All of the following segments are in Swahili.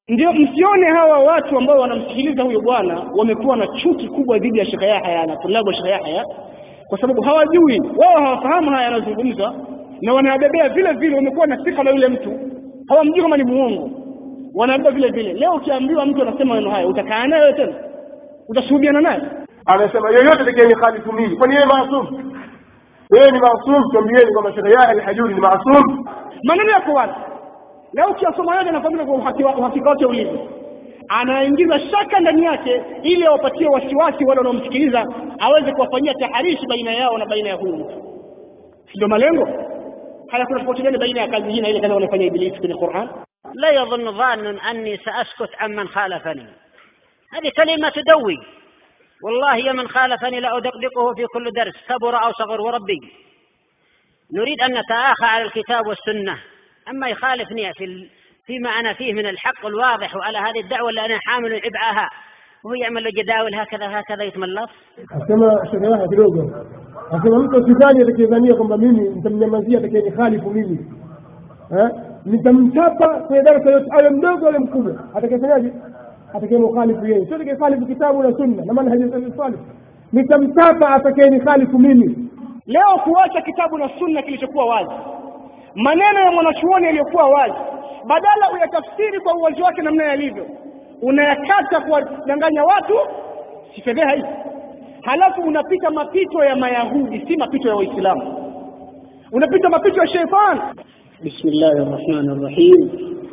ndio msione hawa watu ambao wanamsikiliza huyo bwana wamekuwa na chuki kubwa dhidi ya Sheikh Yahya na tulabu Sheikh Yahya kwa sababu hawajui wao hawafahamu haya yanazungumzwa na wanayabebea vile vile wamekuwa na sifa na yule mtu hawamjui kama ni muongo wanabeba vile vile leo ukiambiwa mtu anasema maneno haya utakaa naye wewe tena utashuhudiana naye amesema yoyote atakayeni khalifu mimi kwani yeye maasum yeye ni maasum tuambieni kwamba Sheikh Yahya al-Hajuri ni maasum maneno yako wazi leo ukiyasoma yote nafahamika kwa uhakika uhakika wake ulivyo anaingiza shaka ndani yake ili awapatie wasiwasi wale wanaomsikiliza aweze kuwafanyia taharishi baina yao na baina ya huyu mtu si ndio malengo haya kuna tofauti gani baina ya kazi hii na ile kazi wanayofanya ibilisi kwenye Qur'an لا يظن ظان أني سأسكت عمن خالفني هذه كلمة تدوي والله يا من خالفني لأدقدقه في كل درس كبر أو صغر وربي نريد أن نتآخى على الكتاب والسنة أما يخالفني في ال... فيما أنا فيه من الحق الواضح وعلى هذه الدعوة اللي أنا حامل عبئها وهو يعمل له جداول هكذا هكذا يتملص asema Sheikh Yahya kidogo asema mtu sidhani atakayedhania kwamba mimi nitamnyamazia atakayenihalifu mimi eh nitamchapa kwenye darasa yote awe mdogo awe mkubwa atakayefanyaje atakayemkhalifu yeye sio atakayehalifu kitabu na sunna na manhaji salih nitamchapa atakayenihalifu mimi leo kuacha kitabu na sunna kilichokuwa wazi maneno ya mwanachuoni yaliyokuwa wazi badala uyatafsiri kwa uwazi wake namna yalivyo unayakata kuwadanganya watu si fedheha hii halafu unapita mapito ya mayahudi si mapito ya waislamu unapita mapito ya sheitani بسم الله الرحمن الرحيم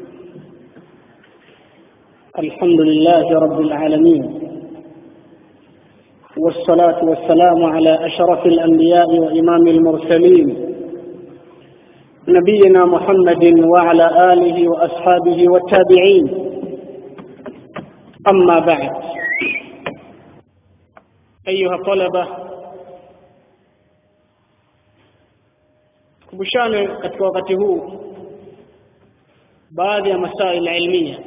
الحمد لله رب العالمين والصلاة والسلام على أشرف الأنبياء وإمام المرسلين نبينا محمد وعلى آله وأصحابه والتابعين أما بعد أيها الطلبة kumbushane katika wakati huu baadhi ya masail ilmia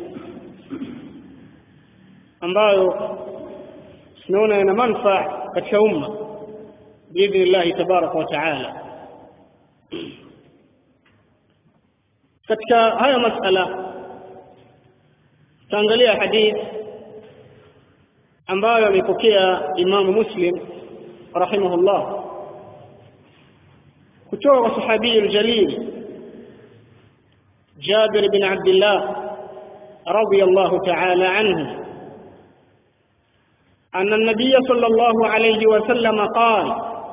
ambayo tunaona yana manufaa katika umma biidhnillahi tabaraka wa taala katika haya masala tutaangalia hadith ambayo amepokea imamu muslim rahimahullah kutoka kwa sahabii aljalil Jabir bin Abdullah radiyallahu ta'ala anhu أن النبي صلى الله عليه وسلم قال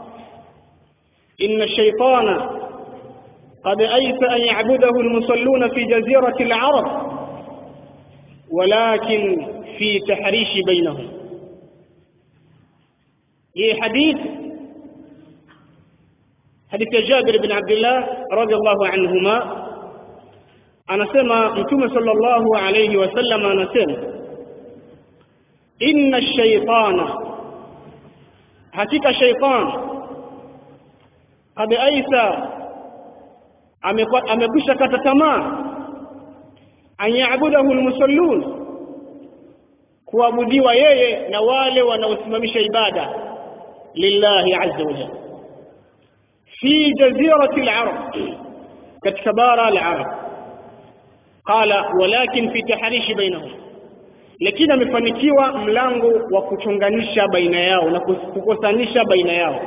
إن الشيطان قد أيس أن يعبده المصلون في جزيرة العرب ولكن في تحريش بينهم هي حديث حديث جابر بن عبد الله رضي الله عنهما anasema mtume sallallahu alayhi wasallam anasema inna shaytana hakika shaytan qad aisa amekwisha kata tamaa an yaabudahu almusallun kuabudiwa yeye na wale wanaosimamisha ibada lillahi azza wa jalla fi jazirati al-arab katika bara al-arab qala walakin fi tahrishi bainahum lakini amefanikiwa mlango wa kuchonganisha baina yao na kukosanisha baina yao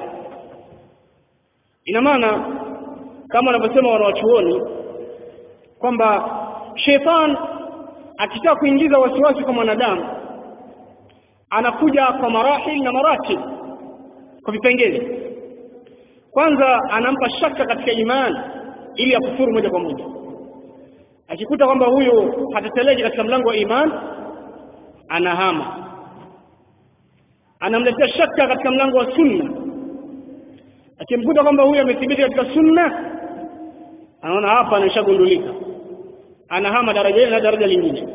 ina maana kama wanavyosema wanawachuoni kwamba shetani akitaka kuingiza wasiwasi kwa mwanadamu anakuja kwa marahil na maratib kwa vipengele kwanza anampa shaka katika imani ili akufuru moja kwa moja akikuta kwamba huyu hateteleki katika mlango wa imani anahama anamletea shaka katika mlango wa sunna akimkuta kwamba huyu amethibiti katika sunna anaona hapa anashagundulika anahama daraja hili na daraja lingine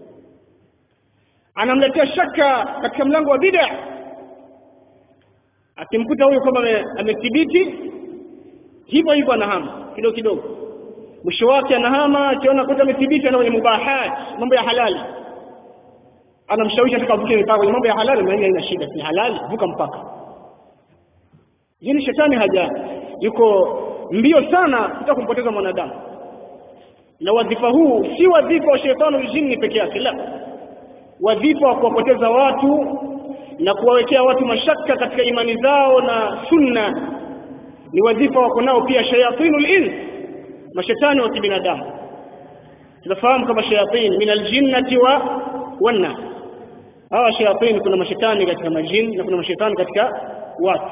anamletea shaka katika mlango wa bid'a akimkuta huyu kwamba amethibiti hivyo hivyo anahama kidogo kidogo mwisho wake anahama akiona kuta amethibiti ana kwenye mubahat mambo ya halali anamshawishi atakavuke mipaka kwenye mambo ya halali maana haina shida ni halali vuka mpaka yini shetani haja yuko mbio sana kutaka kumpoteza mwanadamu na wadhifa huu si wadhifa wa sheitani jini peke yake la wadhifa wa kuwapoteza watu na kuwawekea watu mashaka katika imani zao na sunna ni wadhifa wako nao pia shayatinul ins mashetani wa kibinadamu tunafahamu kama shayatin min aljinnati wa wannas hawa shayatin kuna mashetani katika majini na kuna mashetani katika watu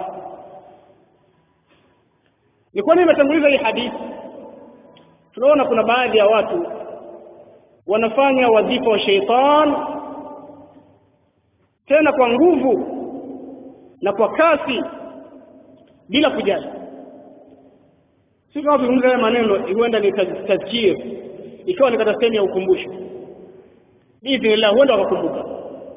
ni kwa nini nimetanguliza hii hadithi tunaona kuna baadhi ya watu wanafanya wadhifa wa sheitan tena kwa nguvu na kwa kasi bila kujali si kama tuzungumza haya maneno huenda ni tazkir ikiwa ni katika sehemu ya ukumbusho biidhnillah huenda wakakumbuka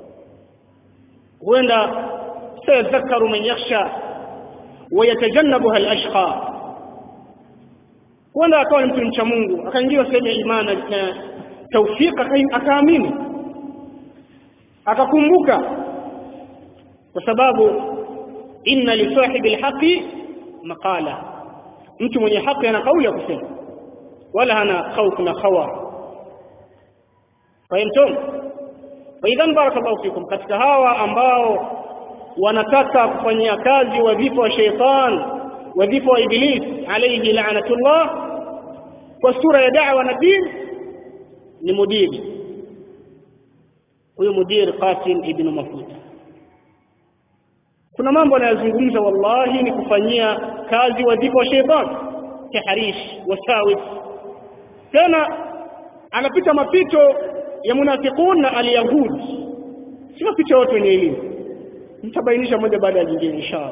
huenda sayadhakaru man yakhsha wayatajannabuha alashqa huenda akawa ni mtu mcha Mungu akaingia sehemu ya imani na taufika akaamini akakumbuka kwa sababu inna li sahibi alhaqi maqala mtu mwenye haki ana kauli ya kusema wala hana khawf na khawar fahimtum faidhan barakallahu fikum katika hawa ambao wanataka kufanyia kazi wadhifa wa sheitan wadhifa wa iblis alayhi la'natullah kwa sura ya da'wa na din ni mudiri huyo mudiri Qasim ibn Mafuta kuna mambo anayozungumza wallahi ni kufanyia kazi wadhifa wa sheitan tahrish wasawis tena anapita mapito ya munafiqun na alyahud si mapito yote wenye elimu nitabainisha moja baada ya jingine inshallah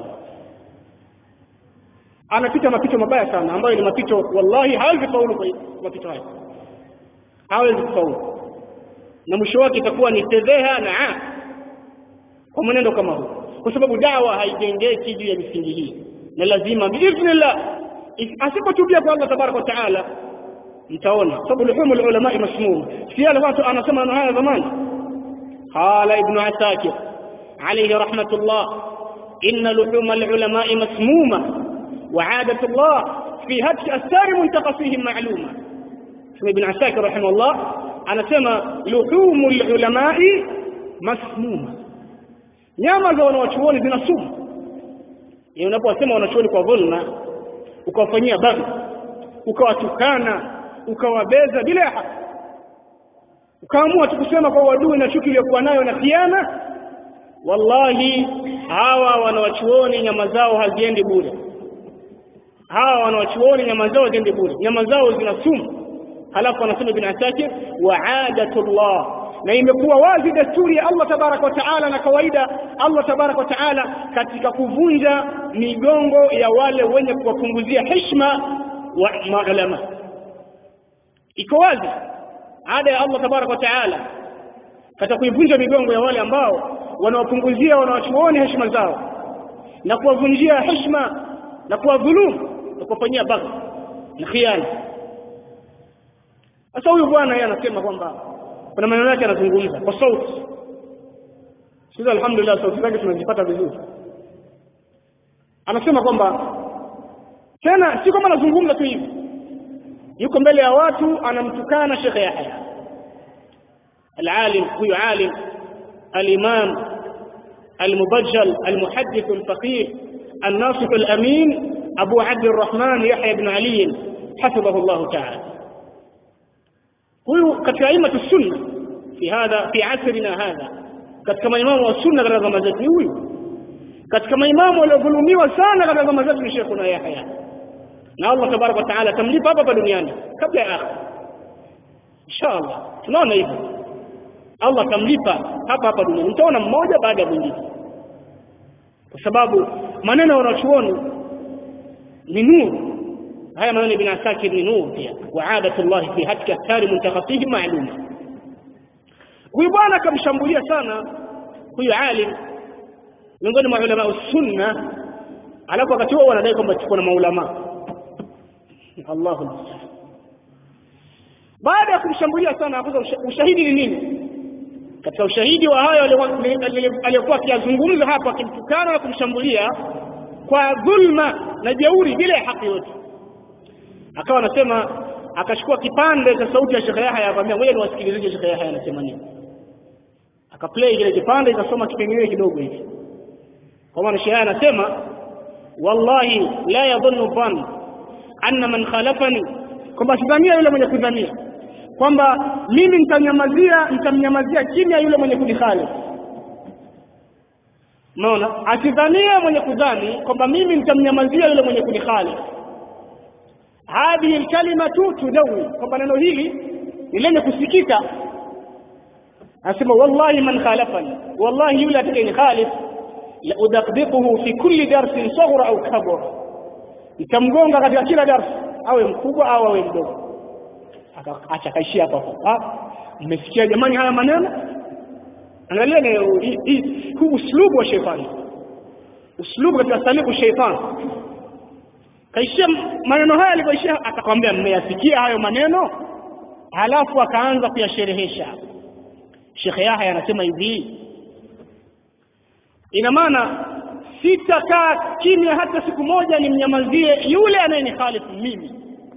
anapita mapito mabaya sana ambayo ni mapito wallahi hawezi faulu kwa mapito haya hawezi kufaulu na mwisho wake itakuwa ni fedheha na a kwa mwenendo kama huu kwa sababu dawa haijengeki juu ya misingi hii na lazima biidhnillah asipotubia kwa Allah tabaraka wa taala mtaona sababu luhumu ulama masmum si yale watu anasema na haya zamani qala ibn asakir alayhi rahmatullah inna luhum alulama masmuma وعادة الله في هتك أستار منتقصيهم معلومة اسمه ابن عساكر رحمه الله أنا سمى لحوم العلماء مسمومة nyama za wanawachuoni zina sumu yani unaposema wanachuoni kwa dhulma ukawafanyia baghi ukawatukana ukawabeza bila ya haki ukaamua tu kusema kwa uadui na chuki iliyokuwa nayo na khiana wallahi hawa wanawachuoni nyama zao haziendi bure hawa wanawachuoni nyama zao ziende bure nyama zao zina sumu halafu anasema ibn asakir wa adatullah na imekuwa wazi desturi ya Allah tabaraka wa taala na kawaida Allah tabaraka wa taala katika kuvunja migongo ya wale wenye kuwapunguzia heshima wa maulama iko wazi ada ya Allah tabaraka wa taala katika kuivunja migongo ya wale ambao wanawapunguzia wanawachuoni heshima zao na kuwavunjia heshima na kuwadhulumu na kuwafanyia baghi na khiana sasa huyu bwana yeye anasema kwamba kuna maneno yake anazungumza kwa sauti sisi alhamdulillah sauti zake tunazipata vizuri anasema kwamba tena si kama anazungumza tu hivi yuko mbele ya watu anamtukana Sheikh Yahya العالم هو عالم الإمام المبجل المحدث الفقيه الناصح الأمين أبو عبد الرحمن يحيى بن علي حفظه الله تعالى huyu katika aimatu sunna fi hadha fi asrina hadha katika maimamu wa sunna katika zama zetu ni huyu katika maimamu waliodhulumiwa sana katika zama zetu ni Sheikhuna Yahya na Allah tabaraka wa taala tamlipa hapa duniani kabla ya akhira inshallah tunaona hivyo Allah tamlipa hapa hapa duniani mtaona mmoja baada ya mwingine kwa sababu maneno ya wanachuoni ni nuru haya maneno ibn asakir ni nuru pia wa adatu Allah fi hatka athari muntakasihim ma'luma huyu bwana akamshambulia sana huyu alim miongoni mwa ulama sunna alafu wakati huo wanadai kwamba tuko na maulama Allahu musta'an baada ya kumshambulia sana hapo ushahidi ni nini katika ushahidi wa hayo aliyokuwa akiyazungumza hapo akimtukana na kumshambulia kwa dhulma na jeuri bila ya haki yote akawa anasema akachukua kipande cha sauti ya Sheikh Yahya akamwambia ngoja niwasikilizie Sheikh Yahya anasema nini akaplay kile kipande ikasoma kipengele kidogo hivi kwa maana Sheikh Yahya anasema wallahi la yadhunnu dhann anna man khalafani kwamba sidhania yule mwenye kudhania kwamba mimi nitamnyamazia nitamnyamazia kimya yule mwenye kunikhalifu Unaona? Asidhania mwenye kudhani kwamba mimi nitamnyamazia yule mwenye kunikhalifu. Hadhihi alkalimatu tudawi, kwamba neno hili ni lenye kusikika. Anasema wallahi man khalafani, wallahi yule atakayenikhalif la udaqdiquhu fi kulli darsin saghra au kabra, nitamgonga katika kila darsi, awe mkubwa au awe mdogo. Acha kaishia hapo hapo. Mmesikia jamani haya maneno? angalia ni huu uslubu wa sheitani uslubu katika salibu sheitani kaishia maneno haya alivyoishia akakwambia mmeyasikia hayo maneno halafu akaanza kuyasherehesha shekhe yahya anasema hivi ina maana sitakaa kimya hata siku moja nimnyamazie yule anayenihalifu mimi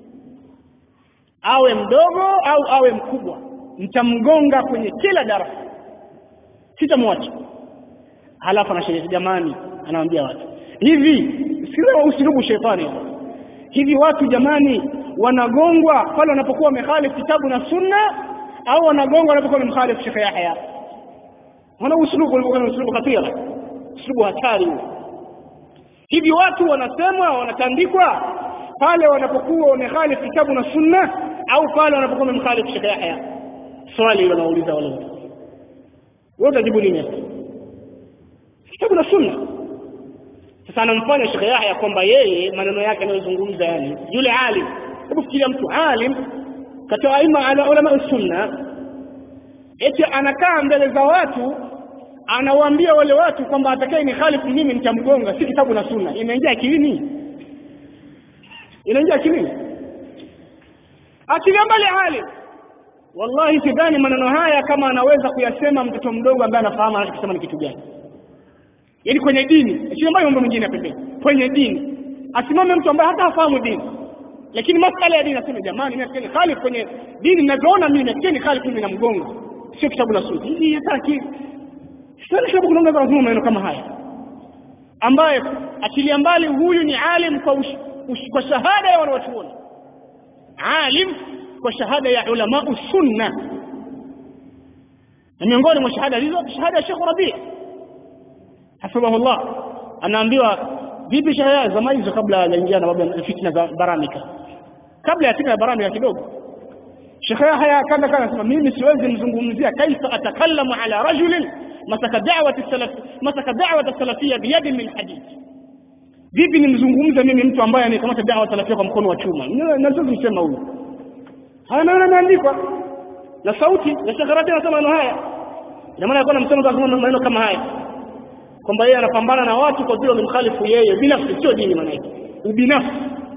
awe mdogo au awe mkubwa nitamgonga kwenye kila darasa sitamwacha halafu anasherehesha jamani anawaambia watu hivi sikiliza usulubu shetani hivi watu jamani wanagongwa pale wanapokuwa wamekhalifu kitabu na sunna au wanagongwa wanapokuwa wamemkhalifu Sheikh Yahya wana usulubu ulikuwa ni usulubu khatira usulubu hatari huo hivi watu wanasemwa wanatandikwa pale wanapokuwa wamekhalifu kitabu na sunna au pale wanapokuwa wamemkhalifu Sheikh Yahya swali hilo nauliza wale watu wewe utajibu nini hapo kitabu na sunna sasa anamfanya Sheikh Yahya kwamba yeye maneno yake anayozungumza yani yule alim hebu fikiria mtu alim katika aima ala ulama sunna eti anakaa mbele za watu anawaambia wale watu kwamba atakaye ni khalifu mimi nitamgonga si kitabu na sunna inaingia akilini inaingia akilini achilia mbali alim wallahi sidhani maneno haya kama anaweza kuyasema mtoto mdogo ambaye anafahamu anachokisema ni kitu gani yaani kwenye dini achilia mbali mambo mengine ya pembeni kwenye dini asimame mtu ambaye hata hafahamu dini lakini masala ya dini nasema jamani mimi nafikiri khalifu kwenye dini ninavyoona mimi nafikiri khalifu mimi namgonga sio kitabu na sunna hii hataki sasa kitabu kunaonga lazima maneno kama haya ambaye achilia mbali huyu ni alim kwa, ush, ush, kwa shahada ya wanawachuoni alim kwa shahada ya ulama sunna na miongoni mwa shahada hizo shahada ya Sheikh Rabi hafidhahullah anaambiwa vipi shahada zama hizo kabla hajaingia na babu fitna za baramika kabla ya fitna ya baramika kidogo Sheikh Yahya kanda kana anasema mimi siwezi mzungumzia kaifa atakallamu ala rajulin masaka da'wati salaf masaka da'wati salafia biyadi min hadith vipi nimzungumze mimi mtu ambaye anakamata da'wa salafia kwa mkono wa chuma naweza kusema huyu haya maneno yameandikwa na sauti ya Sheikh Rabi anasema maneno haya ina maana alikuwa anamsema kwa maneno kama haya kwamba yeye anapambana na watu kwa vile wamemkhalifu yeye binafsi sio dini maana yake ubinafsi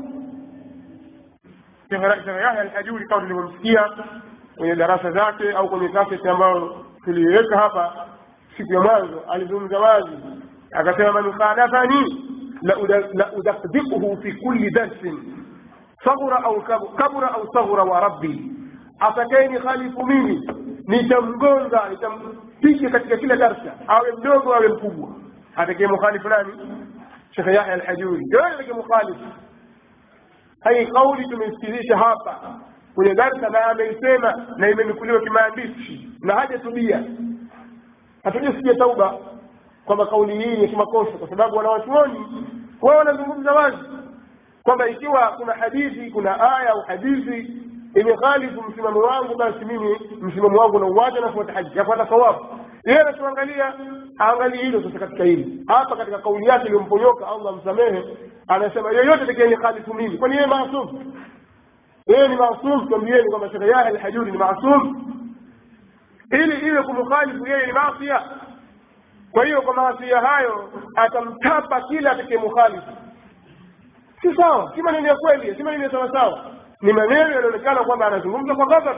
Sheikh Yahya al-Hajuri kama tulivyomsikia kwenye darasa zake au kwenye kaseti ambayo tuliweka hapa siku ya mwanzo alizungumza wazi akasema man khalafani la udaqdiquhu fi kulli darsin saghura au kabura au saghura wa rabbi atakayeni khalifu mimi nitamgonga nitampiga katika kila darsa awe mdogo awe mkubwa atakaye mukhalifu nani Sheikh Yahya al-Hajuri ndio atakaye mukhalifu hai kauli tumeisikilizisha hapa kwenye darsa na ameisema na imenukuliwa kimaandishi na hajatubia hatujasikia tauba kwamba kauli hii ni kimakosa kwa sababu wanawachuoni wao wanazungumza wazi kwamba ikiwa kuna hadithi kuna aya au hadithi imekhalifu msimamo wangu basi mimi msimamo wangu nauacha nafuata haji nafuata sawabu yeye anachoangalia aangalie hilo sasa katika hili hapa katika kauli yake iliyomponyoka allah msamehe anasema yoyote atakayeni khalifu mimi kwani yeye maasum yeye ni maasum twambieni kwamba shekhe yahya alhajuri ni maasum ili iwe kumkhalifu yeye ni maasia kwa hiyo kwa maasia hayo atamtapa kila atakayemukhalifu si sawa si maneno ya kweli si maneno ya sawasawa ni maneno yanaonekana kwamba anazungumza kwa ghadhab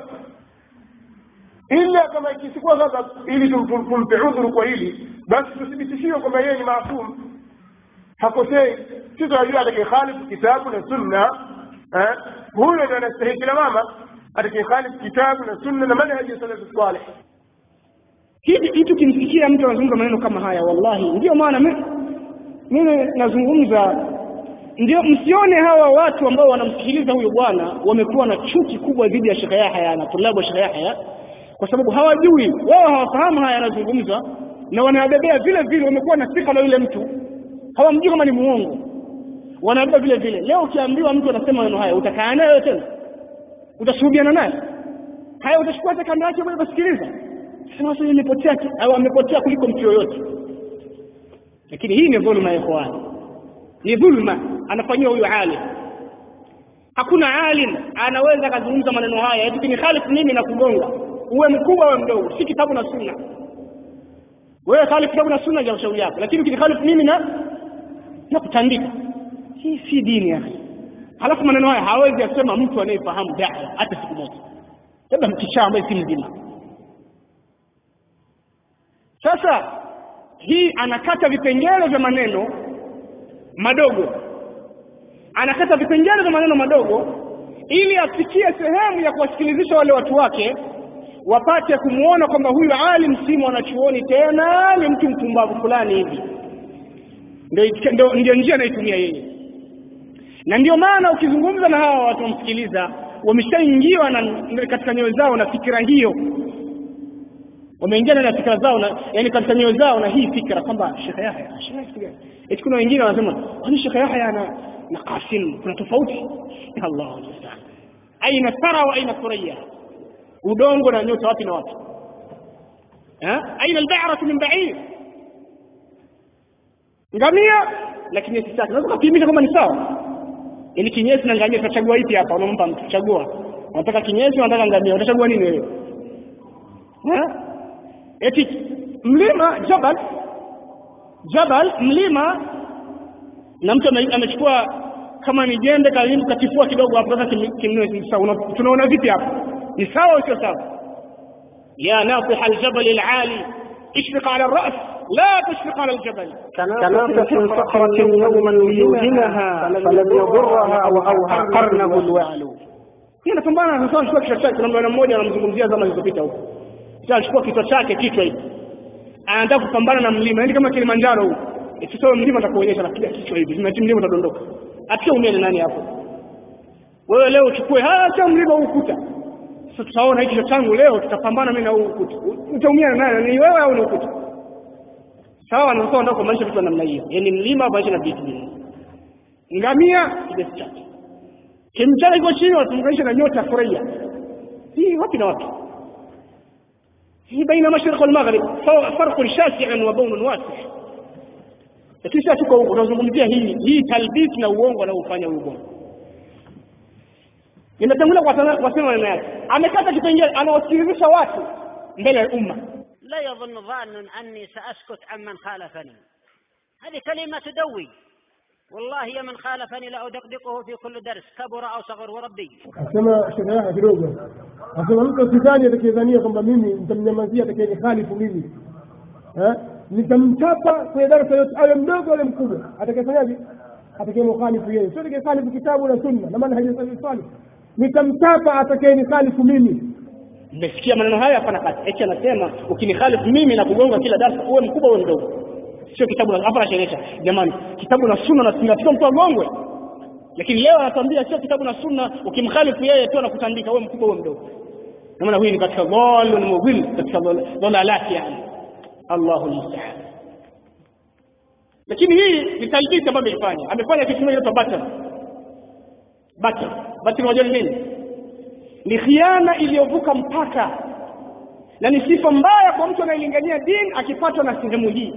ila kama ikisikuwa ghadhab ili tumpe udhuru kwa hili basi tuthibitishiwe kwamba yeye ni maasum hakosei si tunajua atakayekhalifu kitabu na sunna huyo ndo anastahiki lawama atakayekhalifu kitabu na sunna na manhaji ya salafu salih hivi hitu kimsikia mtu anazungumza maneno kama haya wallahi ndio maana mi- mimi nazungumza ndio msione hawa watu ambao wanamsikiliza huyu bwana wamekuwa na chuki kubwa dhidi ya Sheikh Yahya na tulabu wa Sheikh Yahya kwa sababu hawajui wao hawafahamu haya yanazungumzwa na wanayabebea vile vile wamekuwa na sika na yule mtu hawamjui kama ni muongo wanabeba vile vile leo ukiambiwa mtu anasema maneno haya utakaa naye wewe tena utashuhudiana naye haya utachukua hata kando yake moja kusikiliza sema sasa imepotea ki- au amepotea kuliko mtu yoyote lakini hii ni dhulma ya ikhwani ni dhulma anafanyiwa huyu alim hakuna alim anaweza akazungumza maneno haya eti ni khalifu mimi na kugonga uwe mkubwa uwe mdogo si kitabu na sunna wewe khalifu kitabu na sunna ya ushauri yako lakini ukinikhalifu mimi na na kutandika hii si dini ya halafu maneno haya hawezi asema mtu anayefahamu dawa hata siku moja labda mkichaa ambaye si mzima sasa hii anakata vipengele vya maneno madogo anakata vipengele vya maneno madogo ili afikie sehemu ya kuwasikilizisha wale watu wake wapate kumwona kwamba huyu alim si mwanachuoni tena ni mtu mpumbavu fulani hivi ndio ndio- ndio njia anaitumia yeye na ndio maana ukizungumza na hawa watu wamsikiliza wameshaingiwa na katika nyoyo zao na fikira hiyo wameingia ndani ya fikra zao na yani katika nyoyo zao na hii fikra kwamba Sheikh Yahya Sheikh Yahya kitu gani? eti kuna wengine wanasema kwani Sheikh Yahya na na Qasim kuna tofauti ya Allah musta'an aina thara wa aina thuriya udongo na nyota wapi na wapi ha aina al-ba'ra min ba'ir ngamia na kinyesi chake unaweza kupimisha kama ni sawa ili kinyesi na ngamia utachagua ipi hapa unampa mtu chagua unataka kinyesi unataka ngamia utachagua nini wewe ha eti mlima jabal jabal mlima na mtu ame- amechukua kama ni jembe karibu katifua kidogo hapo sasa kim- kimnue ni sawa Una- tunaona vipi hapo ni sawa au sio sawa ya nasih aljabal alali اشفق على الرأس لا تشفق على الجبل كناطح صخرة يوما ليوهنها فلم يضرها وأوهى قرنه الوعل Yeye anapambana na sawa kichwa chake kuna mwana mmoja anamzungumzia zama zilizopita huko. Sasa alichukua kichwa chake kichwa hivi. Anataka kupambana na mlima, yaani kama Kilimanjaro huko. Ikisoma mlima atakuonyesha napiga kichwa hivi, na mlima utadondoka. Atia umeme nani hapo? Wewe leo uchukue hata mlima huu ukuta. Sasa tutaona hiki kichwa changu leo tutapambana mimi na huu ukuta. Utaumia na nani? Ni wewe au ni ukuta? Sawa na sawa ndio kwa maisha vitu vya namna hiyo. Yaani mlima maisha na vitu vingine. Ngamia kidesi chake kimchana iko chini wanatunganisha na nyota furahia hii wapi na wapi hii baina mashriq wal maghrib farq shasi'un wa bawn wasi' lakini sasa tuko huko tunazungumzia hii hii talbis na uongo anaofanya huyo bwana inatangulia kwa sana- kwa sema maneno yake amekata kipengele anawasikilizisha watu mbele ya umma لا يظن ظان أني سأسكت عمن خالفني هذه كلمة تدوي والله يا من خالفني لأدقدقه في كل درس كبر أو صغر وربي asema Sheikh Yahya kidogo asema mtu sidhani atakayedhania kwamba mimi nitamnyamazia atakayenihalifu mimi eh nitamchapa kwenye darasa yote awe mdogo awe mkubwa atakayefanyaje atakayemkhalifu yeye sio atakayehalifu kitabu na sunna na maana hajasali swali nitamchapa atakayenihalifu mimi mmesikia maneno haya hapana kati eti anasema ukinikhalifu mimi na kugonga kila darasa uwe mkubwa uwe mdogo sio kitabu na hapa anasherehesha jamani kitabu na sunna na tunatakiwa mtu agongwe lakini leo anatuambia sio kitabu na sunna ukimkhalifu yeye tu anakutandika wewe mkubwa wewe mdogo na maana huyu ni katika dhalun mudhil katika dhal- dhalalati yani Allahu musta'an lakini hii ni talbisi ambayo ameifanya amefanya kitu kimoja kinaitwa batil batil batil unajua ni nini ni khiana iliyovuka mpaka na ni sifa mbaya kwa mtu anayelingania dini akipatwa na sehemu hii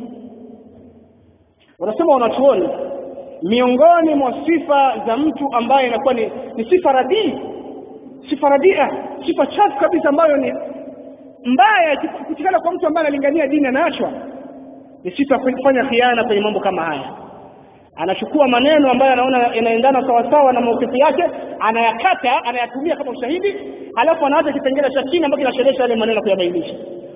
wanasema wanachuoni miongoni mwa sifa za mtu ambaye inakuwa ni, ni sifa radii sifa radia sifa chafu kabisa ambayo ni mbaya kutikana kwa mtu ambaye analingania dini anaachwa ni sifa ya kufanya khiana kwenye mambo kama haya anachukua maneno ambayo anaona yanaendana sawasawa na maukifu yake anayakata anayatumia kama ushahidi halafu anaacha kipengele cha chini ambacho kinasherehesha yale maneno kuyabainisha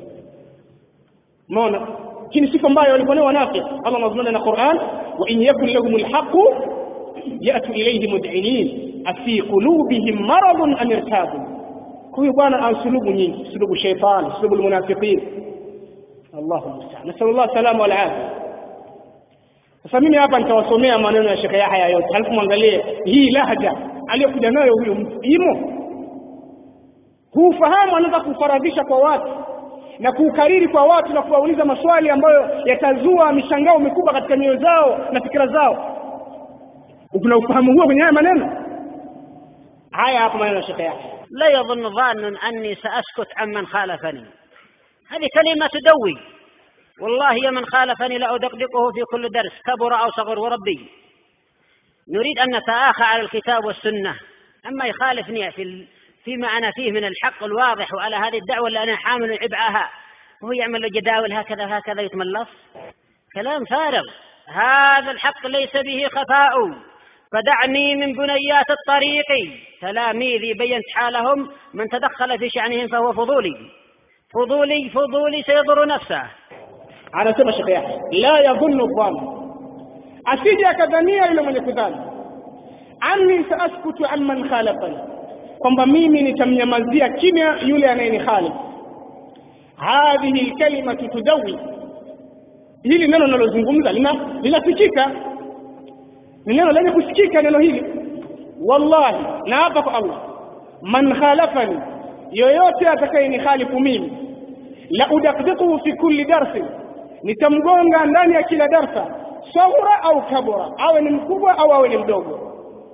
umeona hii ni sifa ambayo walikuwa nayo wanafiki Allah anazungumza na Qur'an wa in yakun lahum alhaq yatu ilayhi mud'inin afi qulubihim maradun am irtabu huyu bwana ana sulubu nyingi sulubu shaytan sulubu almunafiqin Allahu musta'an nasallallahu salama wal afia sasa mimi hapa nitawasomea maneno ya Sheikh Yahya yote halafu mwangalie hii lahja aliyokuja nayo huyu mtu imo huu fahamu anaweza kufaradhisha kwa watu na kuukariri kwa watu na kuwauliza maswali ambayo yatazua mishangao mikubwa katika mioyo zao na fikira zao kuna ufahamu huo kwenye haya maneno haya hapa maneno ya Sheikh Yahya لا يظن ظان أني سأسكت عمن خالفني هذه كلمة تدوي والله يا من خالفني لأدقدقه في كل درس كبر أو صغر وربي نريد أن نتآخى على الكتاب والسنة أما يخالفني في ال... فيما أنا فيه من الحق الواضح وعلى هذه الدعوة اللي أنا حامل عبئها وهو يعمل له جداول هكذا هكذا يتملص كلام فارغ هذا الحق ليس به خفاء فدعني من بنيات الطريق تلاميذي بينت حالهم من تدخل في شأنهم فهو فضولي فضولي فضولي سيضر نفسه anasema Sheikh Yahya la yadhunnu dhann asije akadhania yule mwenye kudhani anni saaskutu amman khalafani kwamba mimi nitamnyamazia kimya yule anayenihalifu hadhihi lkalimatu tudawi hili neno linalozungumza lina linasikika ni neno lenye kusikika neno hili wallahi na hapa kwa allah man khalafani yoyote atakayenihalifu mimi la udakdikuhu fi kulli darsin nitamgonga ndani ya kila darsa saghura au kabura awe ni mkubwa au awe ni mdogo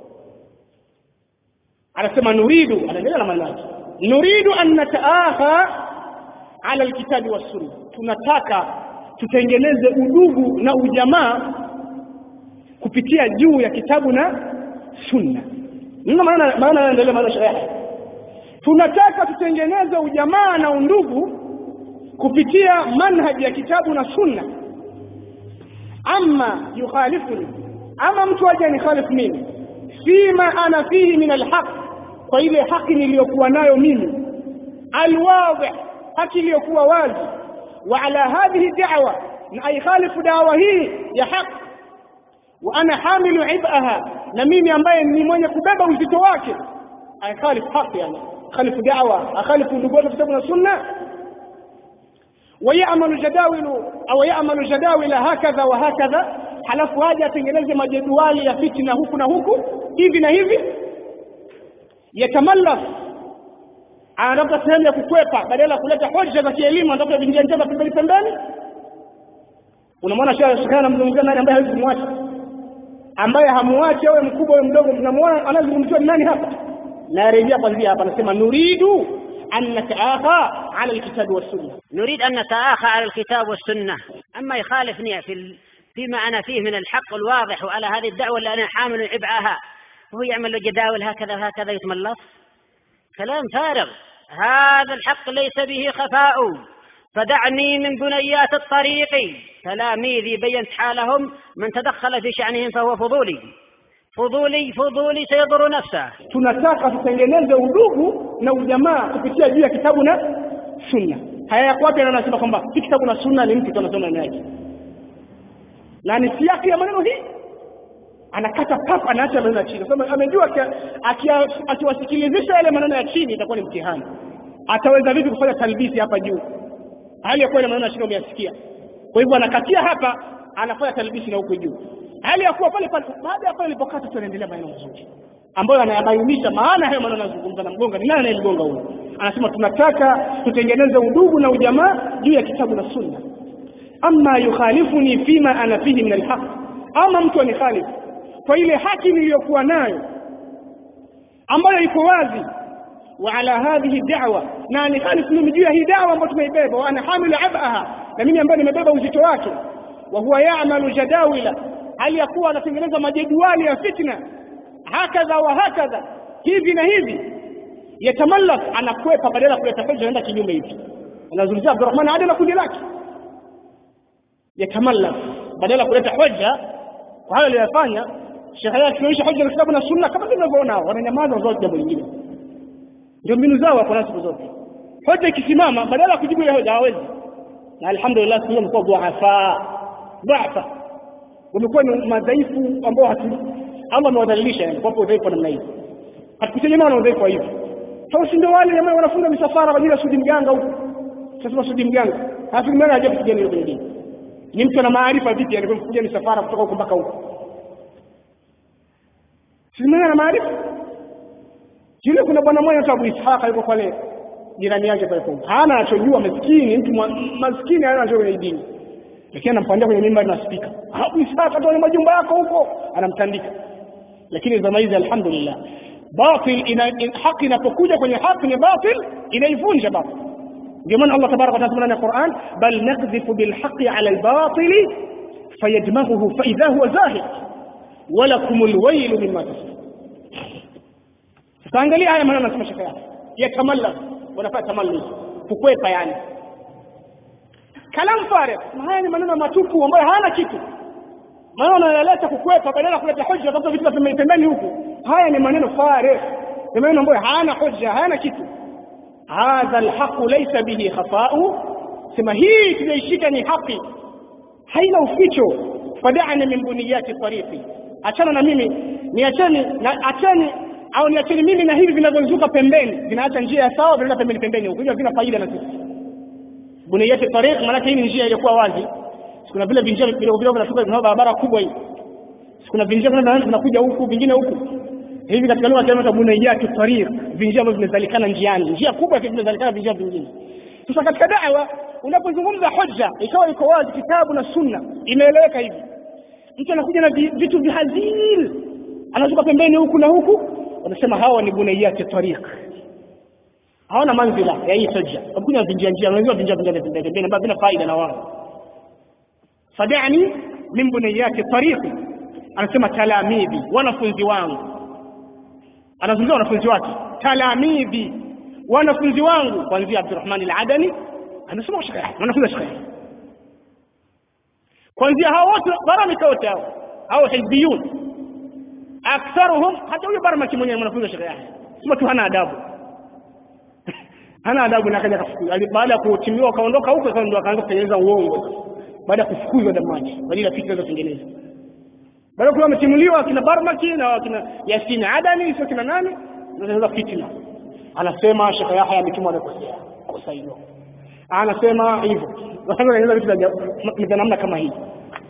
anasema nuridu anaendelea na maneno yake nuridu an nataaha ala alkitabi wassunna tunataka tutengeneze udugu na ujamaa kupitia juu ya kitabu na sunna ndio maana maana anaendelea maana sharia tunataka tutengeneze ujamaa na undugu kupitia manhaji ya kitabu na sunna ama yukhalifuni ama mtu aje nikhalifu mimi fima ana fihi min alhaq kwa ile haki niliyokuwa nayo mimi alwadhi haki iliyokuwa wazi wa ala hadhihi da'wa na aikhalifu dawa hii ya haq wa ana hamilu ibaha na mimi ambaye ni mwenye kubeba uzito wake aikhalifu haki yani khalifu da'wa akhalifu ndugu wa kitabu na sunna ويعمل جداول au يعمل جداول هكذا وهكذا halafu aje atengeneze majedwali ya fitina huku na huku hivi na hivi yatamallaf anatafuta sehemu ya kukwepa badala ya kuleta hoja za kielimu anatafuta vinjia njia pembeni pembeni unamwona shekhe anamzungumzia nani ambaye hawezi kumwacha ambaye hamuachi awe mkubwa awe mdogo tunamwona anazungumziwa ni nani hapa narejea kwanzia hapa anasema nuridu أن نتآخى على الكتاب والسنة نريد أن نتآخى على الكتاب والسنة أما يخالفني في ال... فيما أنا فيه من الحق الواضح وعلى هذه الدعوة اللي أنا حامل عبئها وهو يعمل له جداول هكذا هكذا يتملص كلام فارغ هذا الحق ليس به خفاء فدعني من بنيات الطريق تلاميذي بينت حالهم من تدخل في شأنهم فهو فضولي fudhuli fudhuli sayadhuru nafsa tunataka tutengeneze udugu na ujamaa kupitia juu ya kitabu na sunna haya yako wapi anasema kwamba si kitabu na sunna ni mtu tunasoma ndani yake na ni siaki ya maneno hii anakata pap anaacha maneno ya chini sema amejua akiwasikilizisha yale maneno ya chini itakuwa ni mtihani ataweza vipi kufanya talbisi hapa juu hali ya kuwa ile maneno ya chini umeyasikia kwa hivyo anakatia hapa anafanya talbisi na huko juu hali ya kuwa pale pale baada ya pale ilipokata tunaendelea maneno mazuri ambayo anayabainisha maana hayo maneno anazungumza na mgonga ni nani anayemgonga huyo anasema tunataka tutengeneze udugu na ujamaa juu ya kitabu na sunna ama yukhalifuni fima ana fihi min alhaq ama mtu anikhalifu kwa ile haki niliyokuwa nayo ambayo iko wazi wa ala hadhihi da'wa na anikhalifu mimi juu ya hii da'wa ambayo tumeibeba wa ana hamilu abaha na mimi ambaye nimebeba uzito wake wa huwa ya'malu jadawila hali ya kuwa anatengeneza majedwali ya fitna hakadha wa hakadha hivi na hivi yatamallak anakwepa badala ya kuleta hoja anaenda kinyume hivi anazungumzia Abdurrahman Adi na kundi lake yatamallak badala ya kuleta hoja kwa hayo aliyofanya shekhe yake akionyesha hoja na kitabu na sunna kama tunavyoona hao wananyamaza wazote jambo lingine ndio mbinu zao wako nazo siku zote hoja ikisimama badala ya kujibu ile hoja hawezi na alhamdulillah sisi tumekuwa dhuafa dhuafa wamekuwa ni madhaifu ambao hatu Allah amewadhalilisha yani kwa udhaifu namna hii hatukutegemea na udhaifu wa hivyo sasa si ndio wale jamaa wanafunga misafara kwa ajili ya sudi mganga huko sasa sudi mganga halafu mganga haja kupigana hiyo kwenye dini ni mtu ana maarifa vipi alikuja misafara kutoka huko mpaka huko si mganga ana maarifa yule kuna bwana mmoja anaitwa Abu Ishaq yuko pale jirani yake pale kwa hana anachojua maskini mtu maskini hana anachojua kwenye dini lakini anampandia kwenye mimba na spika Abu Ishaq atoe majumba yako huko anamtandika lakini zama hizi alhamdulillah batil ina, in, haki inapokuja kwenye haki ni batil inaivunja batil ndio maana Allah tabaraka wa taala ndani ya Qur'an bal nakdhifu bil haqqi ala al batil fayadmaghuhu fa idha huwa zahiq walakum al wayl mimma tasifun sasa angalia haya maneno anasema shekhe yake yatamalla wanafanya tamalluz kukwepa yani kalam farik haya ni maneno matupu ambayo hayana kitu maneno yanaleta kukwepa badala ya kuleta hoja tafuta vitu vya pembeni huku haya ni maneno farik ni maneno ambayo hayana hoja hayana kitu hadha alhaqu laysa bihi khata'u sema hii tunaishika ni haki haina uficho fada'ani min buniyati tariqi achana na mimi niacheni na acheni au niacheni mimi na hivi vinavyozuka pembeni vinaacha njia ya sawa vinaenda pembeni pembeni huko hivyo vina faida na sisi buniyati tariq maana hii ni njia iliyokuwa wazi kuna vile vinjia vidogo vidogo vinatoka vina barabara kubwa hii kuna vinjia vinakuja huku vingine huku hivi katika lugha ya buniyati tariq vinjia ambavyo vimezalikana njiani njia kubwa vimezalikana vinjia vingine sasa katika da'wa unapozungumza hoja ikawa iko wazi kitabu na sunna imeeleweka hivi mtu anakuja na vitu vihazil anazuka pembeni huku na huku wanasema hawa ni buniyati tariq hawana manzila ya hii hoja wakuja vinjia njia wanajua vinjia vinjia pembeni ambavyo vina faida na wao fadani min buniyati tariqi anasema talamidhi wanafunzi wangu anazungumzia wanafunzi wake talamidhi wanafunzi wangu kuanzia Abdurrahman al-Adani anasema shekhe wanafunzi shekhe kuanzia hao wote baramika wote hao hao hizbiyun aktharuhum hata huyo baramaki mwenyewe mwanafunzi shekhe yake sema tu hana adabu hana adabu na kaja kafukuzwa baada ya kutimiwa kaondoka huko sasa ndio akaanza kutengeneza uongo baada ya kufukuzwa damaji kwa ajili ya fikra za kutengeneza baada kuwa ametimuliwa kina Barmaki na kina Yasin Adani sio kina nani anaanza fitna anasema Sheikh Yahya ametumwa na kosea kosa hilo anasema hivyo wanaanza vitu vya namna kama hii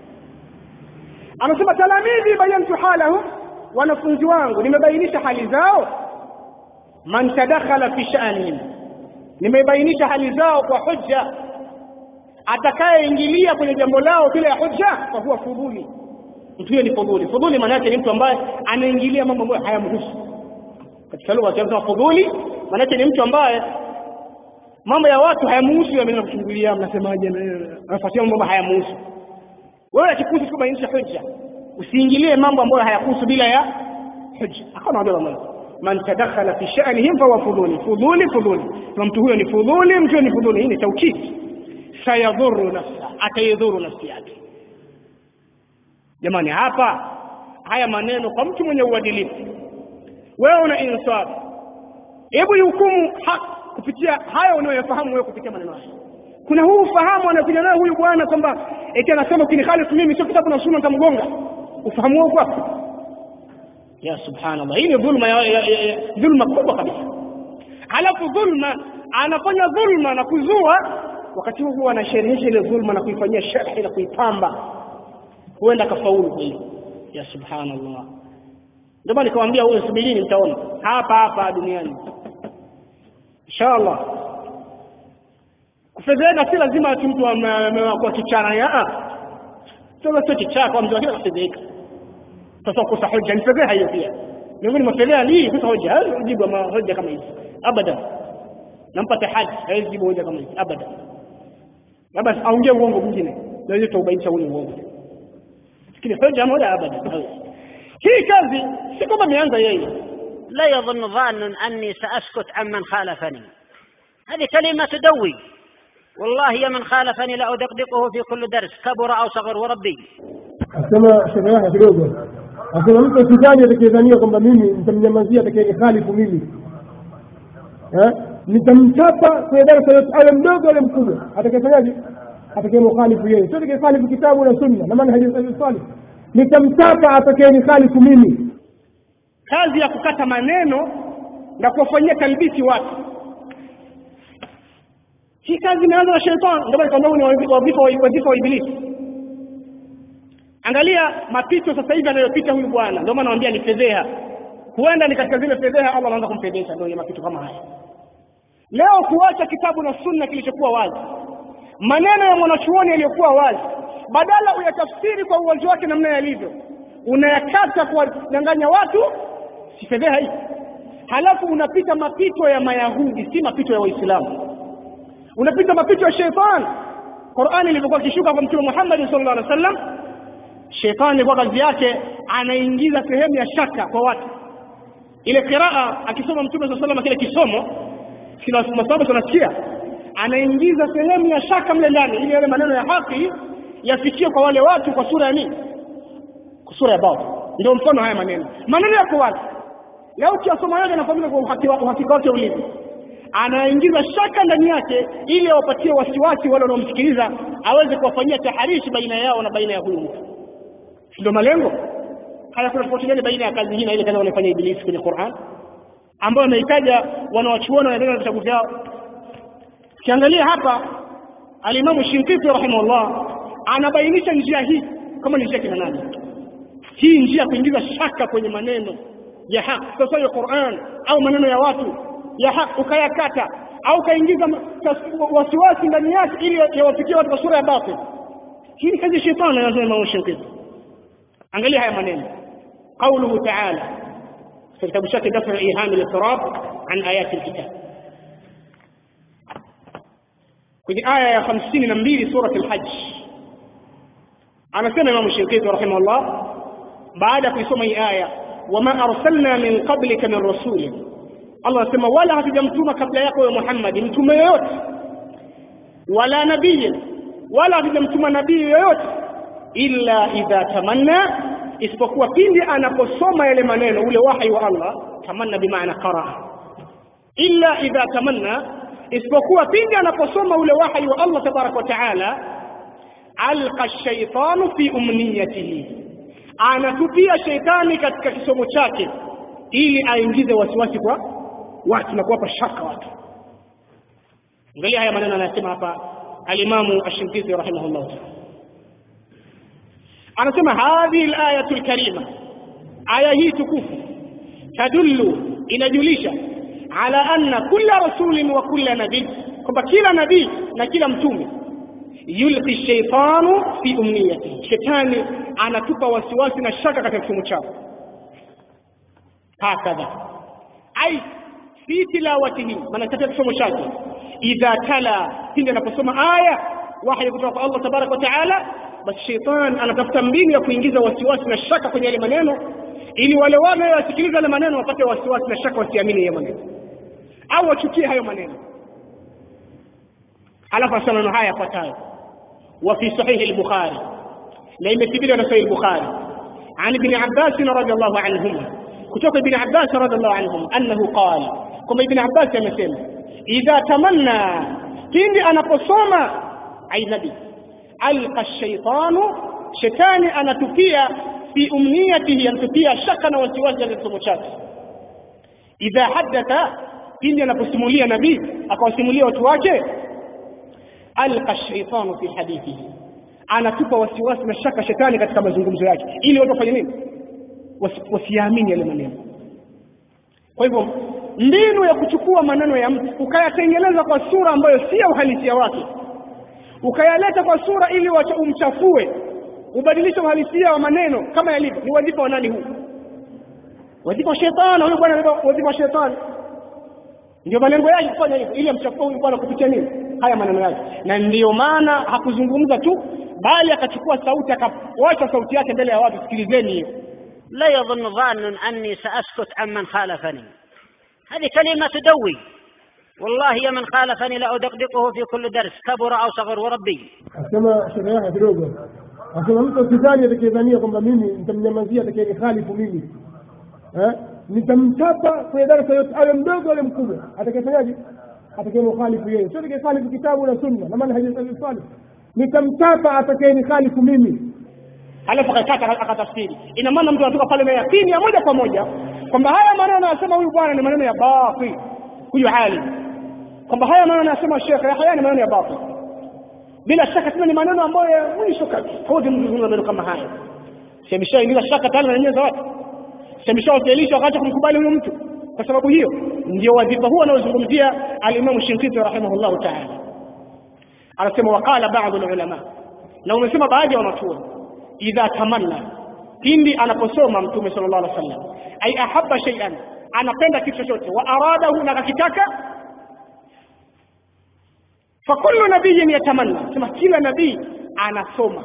anasema talamidhi bayantu halahum wanafunzi wangu nimebainisha hali zao man tadakhala fi sha'nihim nimebainisha hali zao kwa hujja atakayeingilia kwenye jambo lao bila ya hujja kwa huwa fudhuli mtu huyo ni fudhuli fudhuli maana yake ni mtu ambaye anaingilia mambo ambayo hayamhusu katika lugha ya Kiarabu fudhuli maana yake ni mtu ambaye mambo ya watu hayamhusu ameenda kuchungulia mnasemaje anafuatia mambo ambayo hayamhusu wewe akikuhusu tu bainisha hujja usiingilie mambo ambayo hayakuhusu bila ya hujja akaona ndio mambo man tadakhala fi sha'nihim fahuwa fudhuli fudhuli fudhuli na mtu huyo ni fudhuli mtu huyo ni fudhuli hii ni taukidi sayadhuru nafsa ataidhuru nafsi yake jamani hapa haya maneno kwa mtu mwenye uadilifu wewe una insaf hebu hukumu kupitia haya unayoyafahamu wewe kupitia maneno haya kuna huu ufahamu anakuja nayo huyu bwana kwamba eti anasema ukinikhalifu mimi sio kitabu na sunna nitamgonga ufahamu huo kwako ya subhanallah hii ni dhulma ya, ya, ya, ya, dhulma kubwa kabisa halafu dhulma anafanya dhulma na kuzua wakati huu huwa anasherehesha ile dhulma na kuifanyia sharhi na kuipamba huenda kafaulu kwa hilo ya subhanallah ndio maana nikamwambia huyo subirini mtaona hapa hapa duniani inshallah kufedheka si lazima ati mtu amekuwa kichana ya sasa sio kichaa kwa mtu lakini kufedheka sasa kukosa hoja ni fedheha hiyo pia miongoni mwa fedheha ni kukosa hoja hawezi kujibu hoja kama hizi abadan nampa tahadi hawezi kujibu hoja kama hizi abadan labda aongee uongo mwingine na hiyo tuubainisha ule uongo lakini hoja moja abadan hii kazi si kwamba ameanza yeye لا يظن ظان أني سأسكت عمن خالفني هذه كلمة تدوي والله يا من خالفني لأدقدقه في كل درس كبر أو صغر وربي asema shehe yake kidogo asema mtu sidhani atakayedhania kwamba mimi nitamnyamazia atakayenihalifu mimi eh nitamchapa kwenye darasa yote awe mdogo awe mkubwa atakayefanyaje atakayemukhalifu yeye sio atakayekhalifu kitabu na sunna na manhaji salih nitamchapa atakayenihalifu mimi kazi ya kukata maneno na kuwafanyia talbisi watu hii kazi imeanza na shetani ndio maana nikwambia ni wadhifa wa wadhifa wa ibilisi angalia mapito sasa hivi anayopita huyu bwana ndio maana naambia ni fedheha huenda ni katika zile fedheha Allah anaanza kumfedhesha ndio mapito kama haya leo kuacha kitabu na sunna kilichokuwa wazi maneno ya mwanachuoni yaliyokuwa wazi badala uyatafsiri kwa uwazi wake namna yalivyo unayakata kuwadanganya watu si fedheha hii halafu unapita mapito ya mayahudi si mapito ya waislamu unapita mapito ya sheitani qurani ilivyokuwa ikishuka kwa mtume muhammadi sallallahu alaihi wasallam sheitani ilikuwa kazi yake anaingiza sehemu ya shaka kwa watu ile qiraa akisoma mtume saa salama kile kisomo kila masaba tunasikia anaingiza sehemu ya shaka mle ndani ili yale maneno ya haki yafikie kwa wale watu kwa sura ya nini kwa sura ya batil ndio mfano haya maneno maneno yako wazi leo ukiyasoma yote anafahamika kwa uhakika wake ulivyo anaingiza shaka ndani yake ili awapatie wasiwasi wale wanaomsikiliza aweze kuwafanyia taharishi baina yao na baina ya huyu mtu ndio malengo haya kuna tofauti gani baina ya kazi hii na ile kazi wanayofanya ibilisi kwenye Qur'an ambayo ameitaja wanawachuoni wanaendelea na vitabu vyao kiangalia hapa alimamu Shinkiti rahimahullah anabainisha njia hii kama ni njia kina nani hii njia kuingiza shaka kwenye maneno ya haki sasa ya Qur'an au maneno ya watu ya haki ukayakata au ukaingiza wasiwasi ndani yake ili yawafikie watu kwa sura ya batil hii ni kazi ya shetani anasema Imam Shinkiti angalia haya maneno قوله تعالى في كتاب شكل دفع إيهام الاضطراب عن آيات الكتاب kwenye aya ya hamsini na mbili surat al-Hajj anasema Imam Shinkiti rahimahullah baada ya kuisoma hii aya wama arsalna min qablika min rasul Allah anasema wala hatujamtuma kabla yako ya Muhammad mtume yoyote wala nabii wala hatujamtuma nabii yoyote illa idha tamanna isipokuwa pindi anaposoma yale maneno ule wahi wa Allah tamanna bimaana qaraa illa idha tamanna isipokuwa pindi anaposoma ule wahi wa Allah tabaraka wa taala alqa shaytanu fi umniyatihi anatupia sheitani katika kisomo chake ili aingize wasiwasi kwa watu na kuwapa shaka watu angalia haya maneno anayosema hapa alimamu ashinkizi rahimahullah taala anasema hadhihi alayatu alkarima aya hii tukufu tadullu inajulisha ala anna kulla rasulin wa kulla nabii kwamba kila nabii na kila mtume yulqi shaytanu fi umniyati shetani anatupa wasiwasi na shaka katika kisomo chao hakadha ai fi tilawatihi maana katika kisomo chake idha tala pindi anaposoma aya wahyi kutoka kwa Allah tabaraka wa taala basi shetani anatafuta mbinu ya kuingiza wasiwasi na shaka kwenye yale maneno ili wale wale wasikiliza yale maneno wapate wasiwasi na shaka wasiamini yale maneno au wachukie hayo maneno alafu asema maneno haya yafuatayo wa fi sahihi al-bukhari na imethibitishwa na sahihi al-bukhari عن ابن عباس رضي الله عنهما كتب ابن عباس رضي الله عنهم أنه قال كما ابن عباس يمثل إذا تمنى كين أنا قصوما أي نبي alqa shaitanu shetani anatupia fi umniyatihi anatupia shaka na wasiwasi katika kisomo chake idha haddatha pindi anaposimulia nabii akawasimulia watu wake alqa shaitanu fi hadithihi anatupa wasiwasi na shaka shetani katika mazungumzo yake ili watu wafanye nini wasiamini yale maneno kwa hivyo mbinu ya kuchukua maneno ya mtu ukayatengeneza kwa sura ambayo si ya uhalisia wake ukayaleta kwa sura ili umchafue ubadilishe uhalisia wa maneno kama yalivyo ni wadhifa wa nani huu wadhifa wa shetani huyu bwana wadhifa wa shetani ndio malengo yake kufanya hivyo ili amchafue huyu bwana kupitia nini haya maneno yake na ndiyo maana hakuzungumza tu bali akachukua sauti akawacha sauti yake mbele ya watu sikilizeni hiyo لا يظن ظان أني سأسكت عمن خالفني هذه كلمة تدوي والله يا من خالفني لأدقدقه في كل درس كبر أو صغر وربي asema sherehe yake kidogo asema mtu usitani atakayedhania kwamba mimi nitamnyamazia atakayenihalifu mimi eh nitamchapa kwenye darasa yote awe mdogo awe mkubwa atakayefanyaje atakayemkhalifu yeye sio atakayehalifu kitabu na sunna na maana hadithi salih nitamchapa atakayenihalifu mimi alafu akakata akatafsiri ina maana mtu anatoka pale na yakini ya moja kwa moja kwamba haya maneno anasema huyu bwana ni maneno ya batil huyu alim kwamba haya maneno anasema Sheikh Yahya ni maneno ya batil bila shaka tena ni maneno ambayo ya mwisho kabisa hodi mzungumza maneno kama haya semeshaingiza shaka tena na nyenza watu semeshawafailisha wakati kumkubali huyo mtu kwa sababu hiyo ndio wadhifa huo anaozungumzia alimamu Shinkiti rahimahullahu taala anasema waqala baadhi ulama na umesema baadhi ya wanachuoni idha tamanna pindi anaposoma mtume sallallahu alaihi wasallam ay ahabba shay'an anapenda kitu chochote wa aradahu na akakitaka fakullu nabiyyin yatamanna sema kila nabii anasoma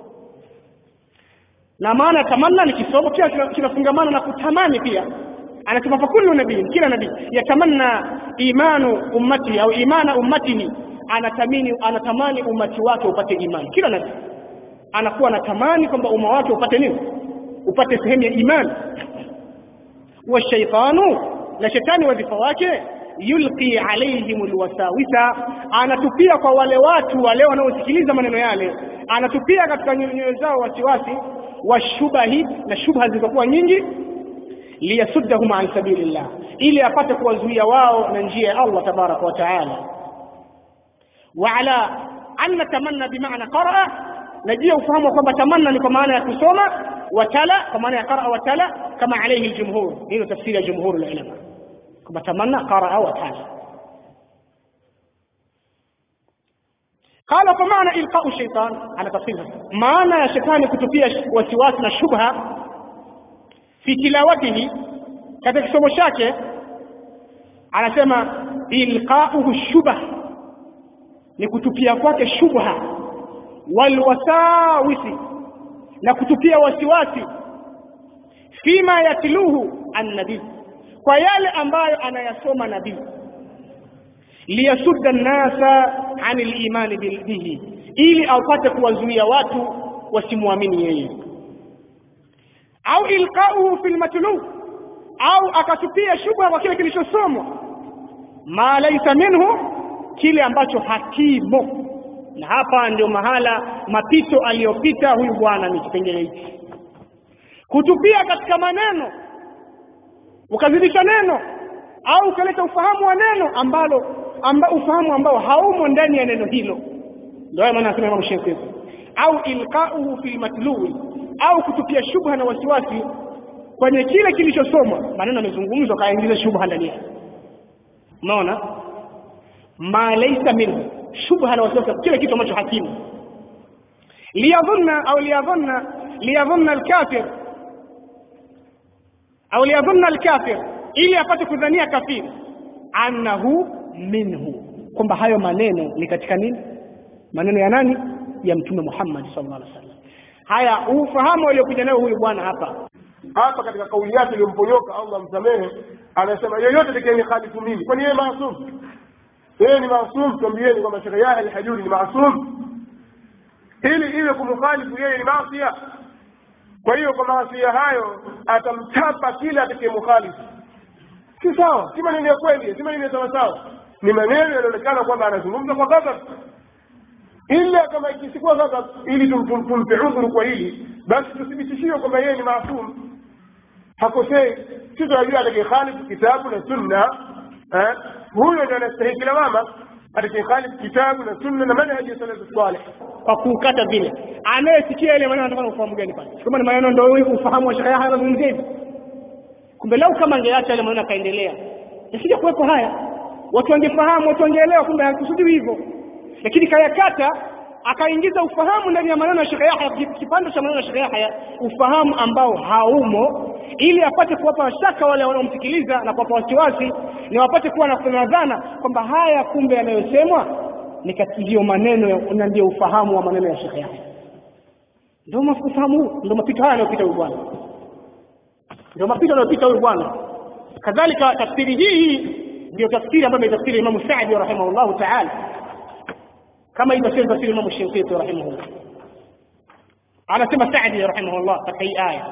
na maana tamanna ni kisomo pia kinafungamana na kutamani pia anasema fakullu nabii kila nabii yatamanna imanu ummati au imana ummatihi anatamani anatamani umati wake upate imani kila nabii anakuwa anatamani kwamba umma wake upate nini upate sehemu ya imani wa shaitanu na shetani wadhifa wake yulqi alaihim alwasawisa anatupia kwa wale watu wale wanaosikiliza maneno yale anatupia katika nyoyo zao wasiwasi washubahi na shubha zilizokuwa nyingi liyasuddahum an sabilillah ili apate kuwazuia wao na njia ya Allah tabaraka wa taala wa ala anna tamanna bimaana qaraa najia ufahamu kwamba tamanna ni kwa maana ya kusoma watala kwa maana ya qaraa watala kama alayhi aljumhur hilo tafsiri ya jumhur ulama kwamba tamanna qaraa watala قال فمعنى إلقاء الشيطان على تفصيلها معنى الشيطان كتبية وسواس شبهة في تلاوته katika kisomo chake anasema ilqauhu shubha ni kutupia kwake shubha walwasawisi na kutupia wasiwasi fima yatluhu annabii kwa yale ambayo anayasoma nabii liyasudda nnasa ani limani bihi ili apate kuwazuia watu wasimwamini yeye au ilqauhu fi lmatlub au akatupia shubha kwa kile kilichosomwa ma laisa minhu kile ambacho hakimo na hapa ndio mahala mapito aliyopita huyu bwana ni kipengele hiki kutupia katika maneno ukazidisha neno au ukaleta ufahamu wa neno ambalo amba, ufahamu ambao haumo ndani ya neno hilo ndio maana anasema Imam Shafi'i au ilqauhu fil matluwi au kutupia shubha na wasiwasi kwenye kile kilichosomwa maneno yamezungumzwa kaingiza shubha ndani yake unaona ma laysa minhu shubha na wasiwasi kile kitu ambacho hakimu liyadhunna au liyadhunna liyadhunna alkafir au liyadhunna alkafir ili apate kudhania kafiri annahu minhu kwamba hayo maneno ni katika nini maneno ya nani ya mtume Muhammad sallallahu alaihi wasallam haya ufahamu aliokuja nayo huyu bwana hapa hapa katika kauli yake iliyomponyoka Allah msamehe anasema yeyote atakayeni khalifu mimi kwani yeye maasum yeye ni maasum tuambieni kwamba Sheikh Yahya al-Hajuri ni maasum ili iwe kumkhalifu yeye ni maasia kwa hiyo kwa maasia hayo atamchapa kila atakayemkhalifu si sawa si maneno ya kweli si maneno ya sawa sawa ni maneno yanaonekana kwamba anazungumza kwa ghadhab ila kama ikisikuwa ghadhab ili tumpe udhuru kwa hili basi tuthibitishiwe kwamba yeye ni maasum hakosei si tunajua atakayekhalifu kitabu na sunna eh, huyo ndio anastahili lawama atakayekhalifu kitabu na sunna na manhaji ya salafu salih kwa kukata vile anayesikia ile maneno anataka ufahamu gani pale kama ni maneno ndio ufahamu wa Sheikh Yahya anazungumzia hivi kumbe lau kama angeacha ile maneno akaendelea isije kuwepo haya watu wangefahamu watu wangeelewa kumbe hakusudiwi hivyo lakini kayakata akaingiza ufahamu ndani ya maneno ya Sheikh Yahya kipande cha maneno ya Sheikh Yahya ufahamu ambao haumo ili apate kuwapa shaka wale wanaomsikiliza na kuwapa wasiwasi ni wapate kuwa na dhana kwamba haya kumbe yanayosemwa ni ndio maneno na ndio ufahamu wa maneno ya Sheikh Yahya ndio ufahamu huu ndio mapito haya yanayopita huyu bwana ndio mapito yanayopita huyu bwana kadhalika tafsiri hii ndio tafsiri ambayo imetafsiri Imam Saadi rahimahullah ta'ala kama ilivyosema tafsiri Imam Shafi'i rahimahullah anasema Saadi rahimahullah katika hii aya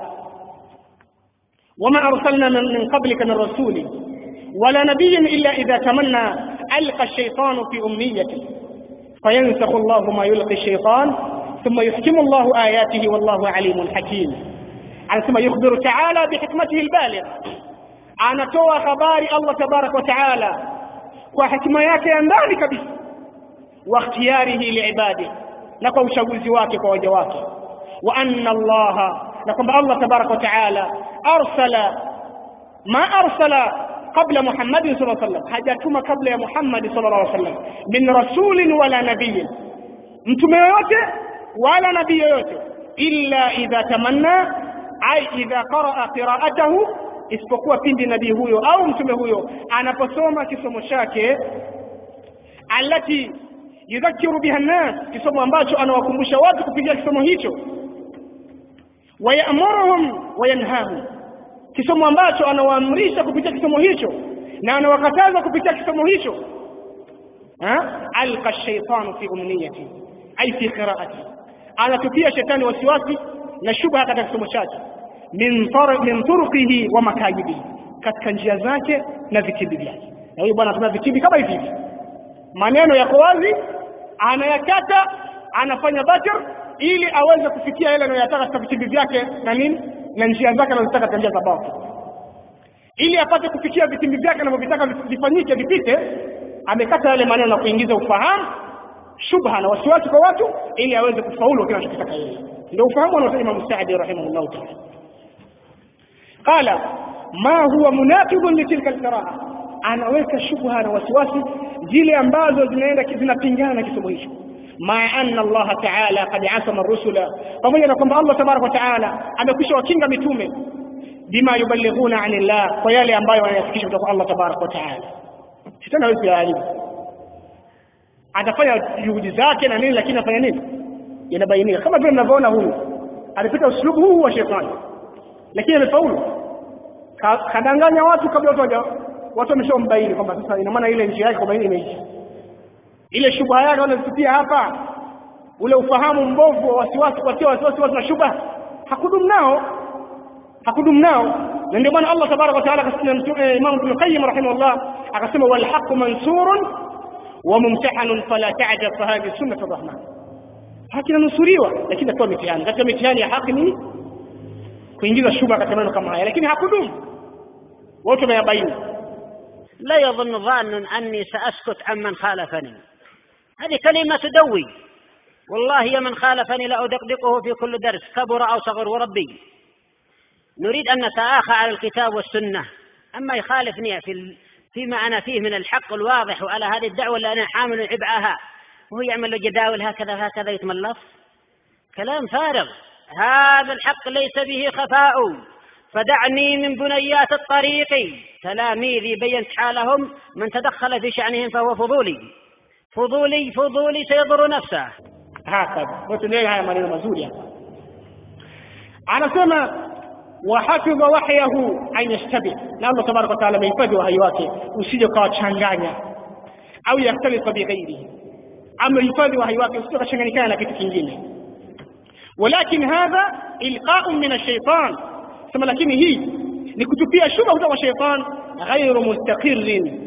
وما أرسلنا من قبلك من رسول ولا نبي إلا إذا تمنى ألقى الشيطان في أمنيته فينسخ الله ما يلقي الشيطان ثم يحكم الله آياته والله عليم حكيم على ثم يخبر تعالى بحكمته البالغة anatoa habari Allah tabaraka wa taala kwa hikima yake ya ndani kabisa wa ikhtiyarihi liibadi na kwa uchaguzi wake kwa waja wake wa anna Allah na kwamba Allah tabaraka wa taala arsala ma arsala qabla Muhammad sallallahu alaihi wasallam hajatuma kabla ya Muhammad sallallahu alaihi wasallam min rasulin wala nabiyyin mtume yoyote wala nabii yoyote illa idha tamanna ai idha qaraa qiraatahu isipokuwa pindi nabii huyo au mtume huyo anaposoma kisomo chake alati yudhakiru biha nnas kisomo ambacho anawakumbusha watu kupitia kisomo hicho wayamuruhum wayanhahum kisomo ambacho anawaamrisha kupitia kisomo hicho na anawakataza kupitia kisomo hicho alqa shaitanu fi umniyati ai fi qiraati anatupia shetani wasiwasi na shubha katika kisomo chake min min turuqihi wa makayidihi katika njia zake na vitimbi vyake na huyu bwana anatumia vitimbi kama hivi hivi maneno yako wazi anayakata anafanya batir ili aweze kufikia yale anayotaka katika vitimbi vyake na nini na njia zake anazotaka katika njia za batil ili apate kufikia vitimbi vyake anavyovitaka vifanyike vipite amekata yale maneno na kuingiza ufahamu shubha na wasiwasi kwa watu ili aweze kufaulu kile anachotaka yeye ndio ufahamu anaosema Imam Saadi rahimahullah ta'ala qala ma huwa munaqidun li tilka alqiraa anaweka shubha na wasiwasi zile ambazo zinaenda zinapingana na kisomo hicho ma anna Allah ta'ala qad asama rusula pamoja na kwamba Allah tabaraka wa ta'ala amekwisha wakinga mitume bima yuballighuna anillah kwa yale ambayo wanayafikisha kutoka Allah tabaraka wa ta'ala shetani hawezi kuyaharibu atafanya juhudi zake na nini lakini afanya nini yanabainika kama vile mnavyoona huyu alipita uslubu huu wa shetani lakini amefaulu kadanganya watu kabla watu waja watu wameshambaini kwamba sasa ina maana ile njia yake kwamba imeisha ile shubha yake wanazipitia hapa ule ufahamu mbovu wa wasiwasi kuwatia wasiwasi watu na shubha hakudumu nao hakudumu nao na ndio maana Allah tabaraka wa taala akasema Imam Ibn Qayyim rahimahullah akasema wal haqqu mansurun wa mumtahanun fala ta'jab fa hadhihi sunnatu rahman haki inanusuriwa lakini atoa mitihani katika mitihani ya haki ni kuingiza shubha katika maneno kama haya lakini hakudumu wote wameyabaini لا يظن ظان أني سأسكت عمن خالفني هذه كلمة تدوي والله يا من خالفني لأدقدقه في كل درس كبر أو صغر وربي نريد أن نتآخى على الكتاب والسنة أما يخالفني في فيما أنا فيه من الحق الواضح وعلى هذه الدعوة اللي أنا حامل عبئها وهو يعمل له جداول هكذا هكذا يتملص كلام فارغ هذا الحق ليس به خفاء فدعني من بنيات الطريق تلاميذي بينت حالهم من تدخل في شأنهم فهو فضولي فضولي فضولي سيضر نفسه هكذا وتنين haya maneno mazuri hapa anasema wahafidha wahyahu an yashtabih na Allah tabaraka wa taala amehifadhi wahyi wake usije ukawachanganya au yaktalika bighairihi amehifadhi wahyi wake usije ukachanganyikana na kitu kingine walakin hadha ilqa'un min ash-shaytan sema lakini hii ni kutupia shubha kutoka kwa shaytan ghairu mustaqirrin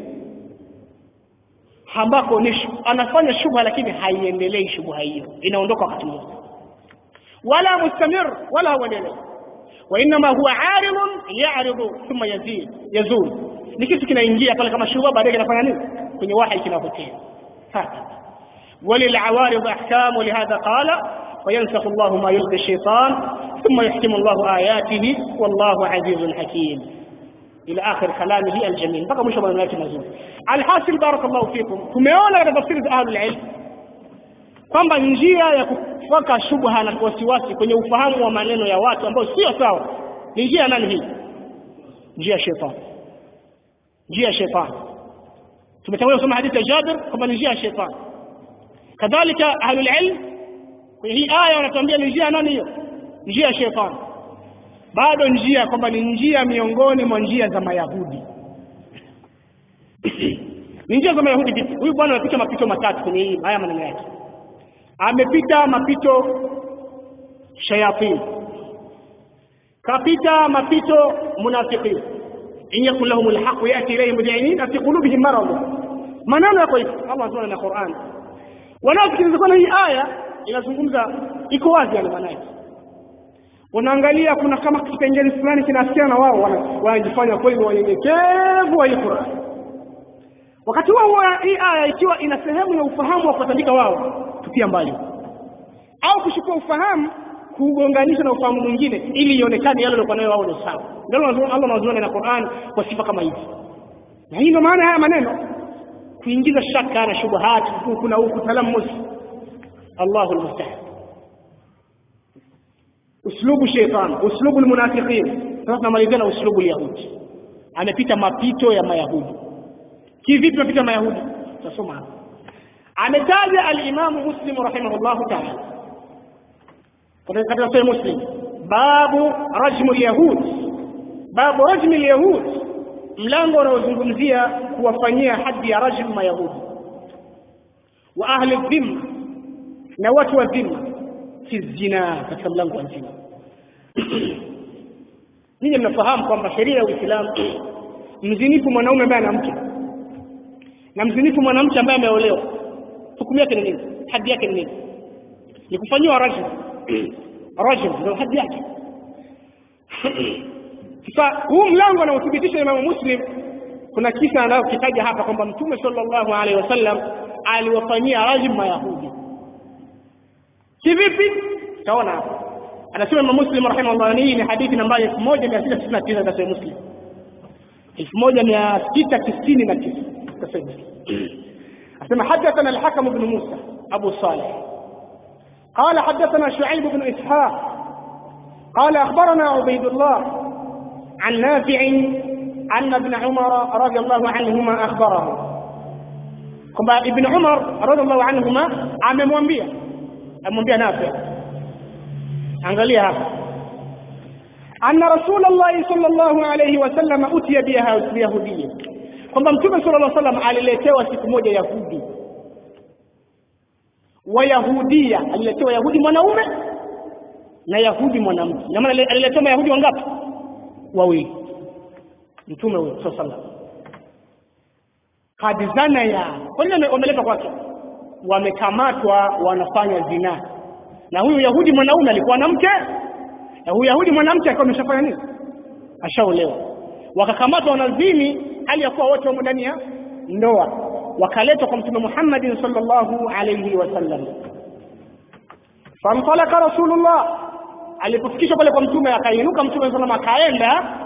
ambako ni anafanya shubha lakini haiendelei shubha hiyo inaondoka wakati mmoja wala mustamir wala huendelei وانما هو عارض يعرض ثم يزيد يزول ni kitu kinaingia pale kama shubha baadaye kinafanya nini kwenye wahi kinapotea haka وللعوارض احكام ولهذا قال وينسخ الله ما يلقي الشيطان ثم يحكم الله آياته والله عزيز حكيم إلى آخر كلامه الجميل بقى مش من مزول الحاصل بارك الله فيكم tumeona katika tafsiri za ahlul ilm kwamba njia ya kufaka shubha na wasiwasi kwenye ufahamu wa maneno ya watu ambao sio sawa ni njia nani hii njia ya shetani njia ya shetani tumetangulia kusoma hadithi ya Jabir kwamba ni njia ya shetani kadhalika ahlul ilm kwenye hii aya wanatuambia ni njia nani hiyo njia ya shetani bado njia kwamba ni njia miongoni mwa njia za mayahudi ni njia za mayahudi vipi huyu bwana amepita mapito matatu kwenye hii haya maneno yake amepita mapito shayatin kapita mapito munafiqin in yakun lahum alhaq yati ilayhim mud'inin fi qulubihim marad maneno yako hivi Allah anasema na Qur'an wanaosikiliza kwa hii aya inazungumza iko wazi yani maana yake unaangalia kuna kama kipengele fulani kinasikia na wao wana- wanajifanya kweli ni wanyenyekevu wa hii Qur'an wakati huo huo hii aya ikiwa ina sehemu ya ufahamu wa kuwatandika wao tupia mbali au kuchukua ufahamu kuugonganisha na ufahamu mwingine ili ionekane yale waliokuwa nayo wao ni sawa ndio Allah anazuana na Qur'an kwa sifa kama hizi na hii ndio maana haya maneno kuingiza shaka na shubuhat huku na huku talamus Allahu almusta'an uslubu shaitan uslubu almunafiqin sasa tunamalizia na uslubu alyahudi amepita mapito ya mayahudi kivipi mapito ya mayahudi tutasoma hapa ametaja alimamu muslim rahimahullahu ta'ala katika sahih muslim babu rajmu alyahud babu rajmu alyahud mlango unaozungumzia kuwafanyia hadi ya rajmu mayahudi wa ahli dhimma na watu wa dhimma fi zina katika mlango wa zina ninyi mnafahamu kwamba sheria ya Uislamu mzinifu mwanaume ambaye ana mke na mzinifu mwanamke ambaye ameolewa hukumu yake ni nini hadi yake ni nini ni kufanyiwa rajm rajm ndio hadi yake sasa huu mlango anaothibitisha Imamu Muslim kuna kisa anayokitaja hapa kwamba Mtume sallallahu alaihi wasallam aliwafanyia rajm Mayahudi kivipi taona hapa anasema Imam Muslim rahimahullah hii ni hadithi nambari 1699 katika Sahih Muslim 1699 katika Sahih Muslim asema حدثنا الحكم بن موسى أبو صالح قال حدثنا شعيب بن إسحاق قال أخبرنا عبيد الله عن نافع أن ابن عمر رضي الله عنهما أخبره kwamba ibn umar radhiallahu anhuma amemwambia amemwambia nafi angalia hapa anna rasulullahi sallallahu alayhi wasallam utiya biyahudiya kwamba mtume sallallahu alayhi wasallam aliletewa siku moja yahudi wayahudia aliletewa yahudi mwanaume na yahudi mwanamke na maana aliletewa mayahudi wangapi wawili mtume huyo sallallahu alayhi wasallam kad zana ya kwa nini wameleta kwake wamekamatwa wanafanya zina na huyu yahudi mwanaume alikuwa na mke na huyu yahudi mwanamke alikuwa ameshafanya nini ashaolewa wakakamatwa wanazini hali ya kuwa wote wamo ndani ya ndoa wakaletwa kwa mtume Muhammad sallallahu alayhi wasallam famtalaka rasulullah alipofikishwa pale kwa mtume akainuka mtume sallallahu akaenda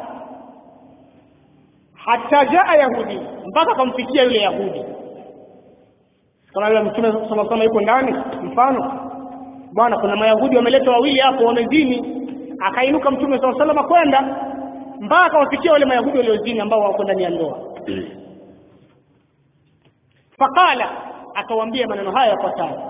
hata jaa yahudi mpaka akamfikia yule yahudi kama yule mtume sallallahu alayhi yuko ndani mfano bwana kuna mayahudi wameleta wawili hapo wamezini akainuka mtume sallallahu alayhi wasallam kwenda mpaka wafikia wale mayahudi waliozini ambao wako ndani ya ndoa faqala akawaambia maneno haya yafuatayo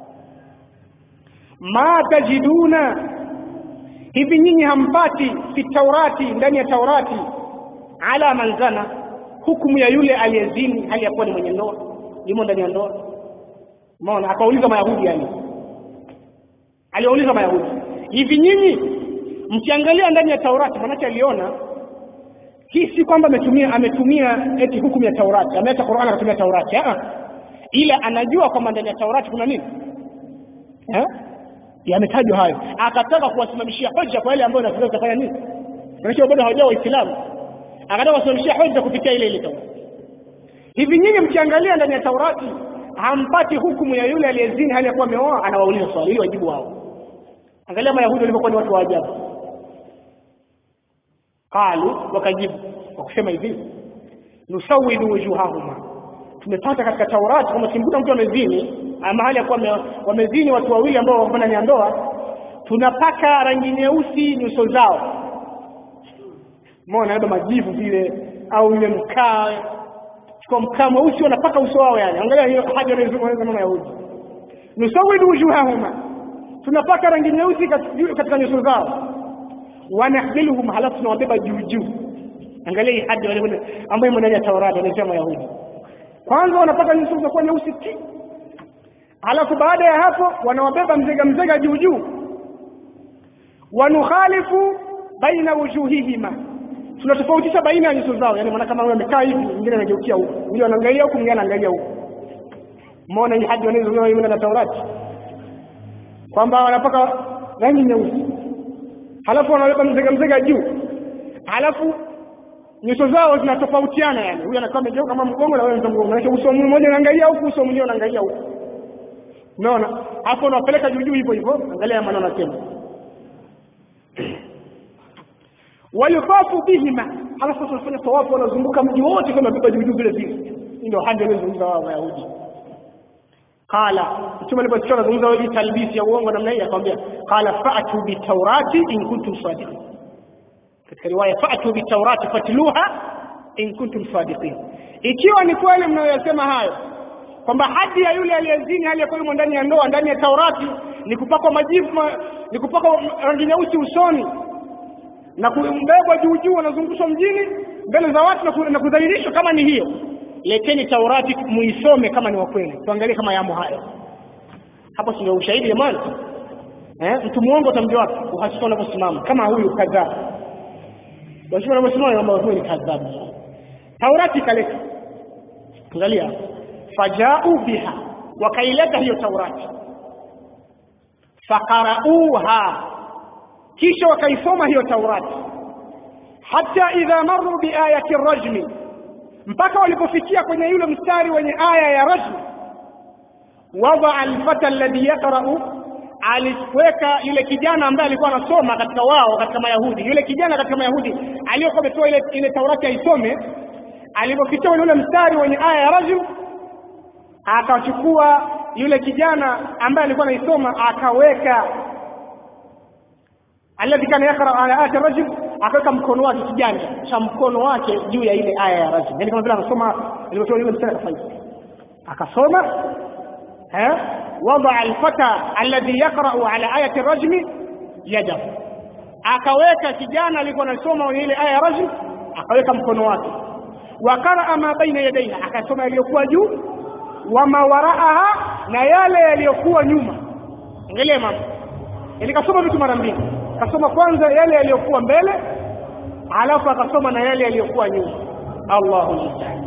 ma tajiduna hivi nyinyi hampati fi taurati ndani ya taurati ala manzana hukumu ya yule aliyezini hali ya kuwa ni mwenye ndoa yumo ndani ya ndoa umeona akauliza mayahudi yani aliwauliza mayahudi hivi nyinyi mkiangalia ndani ya taurati manake aliona hii si kwamba ametumia ametumia eti hukumu ya taurati ameacha Qur'an akatumia taurati ah ila anajua kwamba ndani ya taurati kuna nini eh yametajwa hayo akataka kuwasimamishia hoja kwa ile ambayo nafikiri utafanya nini maana bado hawajao waislamu akataka kuwasimamishia hoja kupitia ile ile taurati hivi nyinyi mkiangalia ndani ya taurati hampati hukumu ya yule aliyezini hali ya kuwa ameoa anawauliza swali ili wajibu wao angalia mayahudi walivyokuwa ni watu wa ajabu qalu wakajibu kwa kusema hivi nusawidu wujuhahuma tumepata katika taurati kwamba kimkuta mtu amezini mahali ya kuwa wamezini watu wawili ambao wako ndani ya ndoa tunapaka rangi nyeusi nyuso zao umeona labda majivu vile au ile mkaa chukua mkaa mweusi wanapaka uso wao yani angalia hiyo haja wanayozungumza mama Yahudi nusawidu wujuhahuma tunapaka rangi nyeusi katika nyuso zao wanahmiluhum halafu tunawabeba juu juu angalia hii hadi wale ambayo ndani ya Taurati wanasema Yahudi kwanza wanapaka nyuso zinakuwa nyeusi ti halafu baada ya hapo wanawabeba mzega mzega juu juu wanukhalifu baina wujuhihima tunatofautisha baina ya nyuso zao yani maana kama wewe amekaa hivi mwingine anageukia huko yule anaangalia huko mwingine anaangalia huko umeona hii hadi wanazungumza mimi na Taurati kwamba wanapaka rangi nyeusi halafu wanaweka mzega mzega juu halafu nyuso zao zinatofautiana yani huyu anakaa amegeuka kama mgongo na wewe mgongo maana uso mmoja unaangalia huku uso mwingine unaangalia huku umeona hapo unawapeleka juu juu hivyo hivyo angalia maana anasema wayufafu bihima halafu tunafanya tawafu wanazunguka mji wote kama beba juu juu vile vile ndio hadi walizungumza wao wayahudi qala mtume aliposikia anazungumza wewe talbisi ya uongo namna hii akamwambia qala fa'tu bitawrati in kuntum sadiqin katika riwaya fa'tu bitawrati fatluha in kuntum sadiqin ikiwa ni kweli mnayoyasema hayo kwamba hadi ya yule aliyezini hali yakuwa yumo ndani ya ndoa ndani ya taurati ni kupakwa majivu ma, ni kupakwa rangi nyeusi usoni na kumbebwa juu juu wanazungushwa mjini mbele za watu na ku- na kudhalilishwa kama ni hiyo leteni taurati muisome kama ni wa kweli tuangalie kama yamo hayo hapo si ndio ushahidi jamani eh mtu muongo utamjua wapi uhakika unaposimama kama huyu kadhaa washika unaposimama kwamba huyu ni kadhabu taurati ikaleta angalia fajau biha wakaileta hiyo taurati fakarauha kisha wakaisoma hiyo taurati hata idha maru biayati rajmi mpaka walipofikia kwenye yule mstari wenye aya ya rajmi wadaa alfata alladhi yaqra'u aliweka yule kijana ambaye alikuwa anasoma katika wao katika mayahudi yule kijana katika mayahudi aliyokuwa ametoa ile ile taurati aisome alipofikia kwenye ule mstari wenye aya ya rajm akachukua yule kijana ambaye alikuwa anaisoma akaweka alladhi kana yaqra ala ayati rajm akaweka mkono wake kiganja cha mkono wake juu ya ile aya ya rajm yani kama vile anasoma alipotoa yule mstari akafanya akasoma eh wada alfata alladhi yaqra ala ayati rajm yadahu akaweka kijana alikuwa anasoma kwenye ile aya ya rajm akaweka mkono wake wakaraa ma baina yadaiha akasoma yaliyokuwa juu wama waraaha na yale yaliyokuwa nyuma angalia mama yani kasoma vitu mara mbili kasoma kwanza yale yaliyokuwa mbele alafu akasoma na yale yaliyokuwa nyuma Allahu musta'an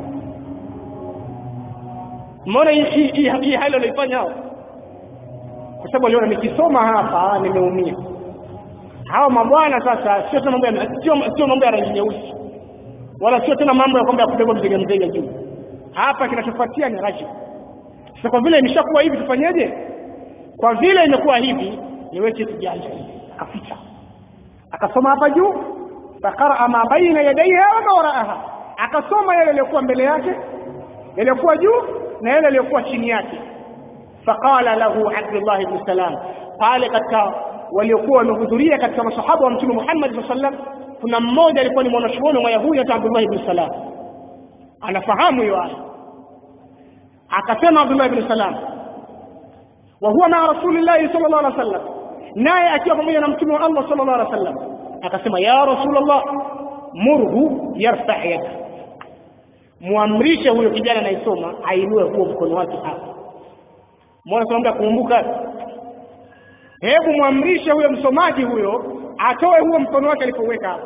mbona hii hii- hii hii hali walioifanya hao kwa sababu aliona nikisoma hapa nimeumia hawa mabwana sasa sio tena mambo ya sio sio mambo ya rangi nyeusi wala sio tena mambo ya kwamba ya kubeba mzega mzega juu hapa kinachofuatia ni rajim sasa kwa vile imeshakuwa hivi tufanyeje kwa vile imekuwa hivi niweke kijanja akaficha akasoma hapa juu faqara ma baina yadayha wa ma waraaha akasoma yale yaliyokuwa mbele yake yaliyokuwa juu na yale yaliyokuwa chini yake faqala lahu abdullah ibn salam pale katika waliokuwa wamehudhuria katika masahaba wa mtume Muhammad sallallahu alaihi wasallam kuna mmoja alikuwa ni mwanachuoni wa Yahudi hata Abdullah ibn Salam anafahamu hiyo aya akasema Abdullah ibn Salam wa huwa ma rasulillahi sallallahu alaihi wasallam naye akiwa pamoja na mtume wa Allah sallallahu alaihi wasallam akasema ya rasulullah murhu yarfa yada muamrishe huyo kijana anayesoma ainue huo mkono wake hapa mbona tunaomba kukumbuka hebu mwamrishe huyo msomaji huyo atoe huo mkono wake alipoweka hapo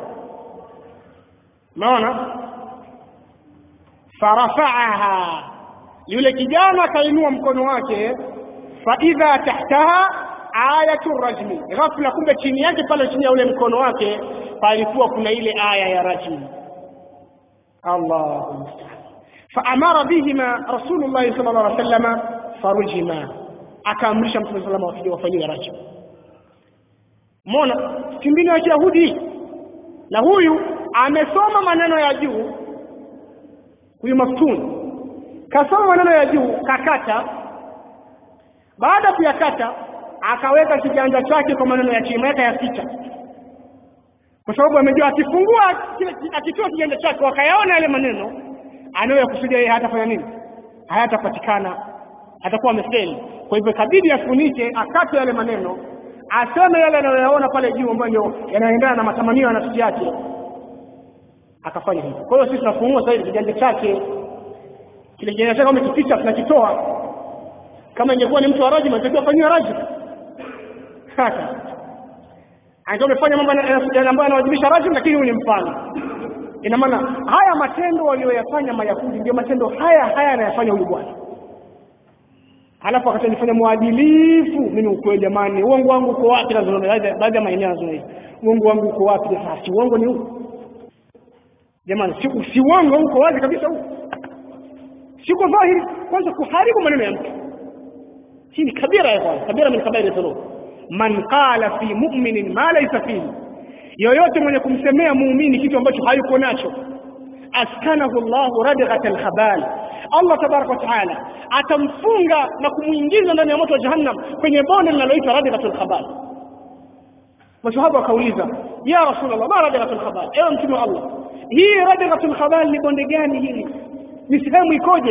unaona farafaaha yule kijana akainua mkono wake faidha tahtaha ayatu rajmi ghafla kumbe chini yake pale chini ya ule mkono wake palikuwa kuna ile aya ya rajmi Allahu musta'an faamara bihima rasulullah sallallahu alaihi wasallam farujima akaamrisha mtume sallallahu alaihi wasallam wafanyiwe rajmi Mona kimbinu ya Kiyahudi na huyu amesoma maneno ya juu huyu maftuni kasoma maneno ya juu kakata baada ya kuyakata akaweka kiganja chake kwa maneno ya chini ya picha kwa sababu amejua akifungua akitoa kiganja chake wakayaona yale maneno anayoyakusudia yeye hatafanya nini hayatapatikana atakuwa amefeli kwa hivyo ikabidi afunike akate yale maneno aseme yale anayoyaona pale juu ambayo ndio yanaendana na matamanio ya nafsi yake akafanya hivyo kwa hiyo sisi tunafungua sasa hivi kiganja chake kile kiganja chake kama kipicha tunakitoa kama ingekuwa ni mtu wa rajima ingekuwa fanyiwa rajima hata angekuwa amefanya mambo ambayo yanawajibisha rajim lakini huyu ni mfano ina maana haya matendo walioyafanya mayahudi ndio matendo haya haya anayafanya huyu bwana halafu akatanifanya mwadilifu mimi ukweli jamani uongo wangu uko wapi nazungumza baadhi ya maeneo nazungumza uongo wangu uko wapi sasa si uongo ni huu jamani si, si uongo uko wazi kabisa huu siko dhahiri kwanza kuharibu maneno ya mtu hii ni kabira ya kwanza kabira min kabairi dhunub man qala fi mu'minin ma laysa fihi yoyote mwenye kumsemea muumini kitu ambacho hayuko nacho askanahu llahu radghat alkhabal allah tabaraka wataala atamfunga na kumwingiza ndani ya moto wa jahannam kwenye bonde linaloitwa radghat alkhabal masahaba wakauliza ya rasulllah ma radghat alkhabal ewe mtume wa allah hii radghat alkhabal ni bonde gani hili ni sehemu ikoje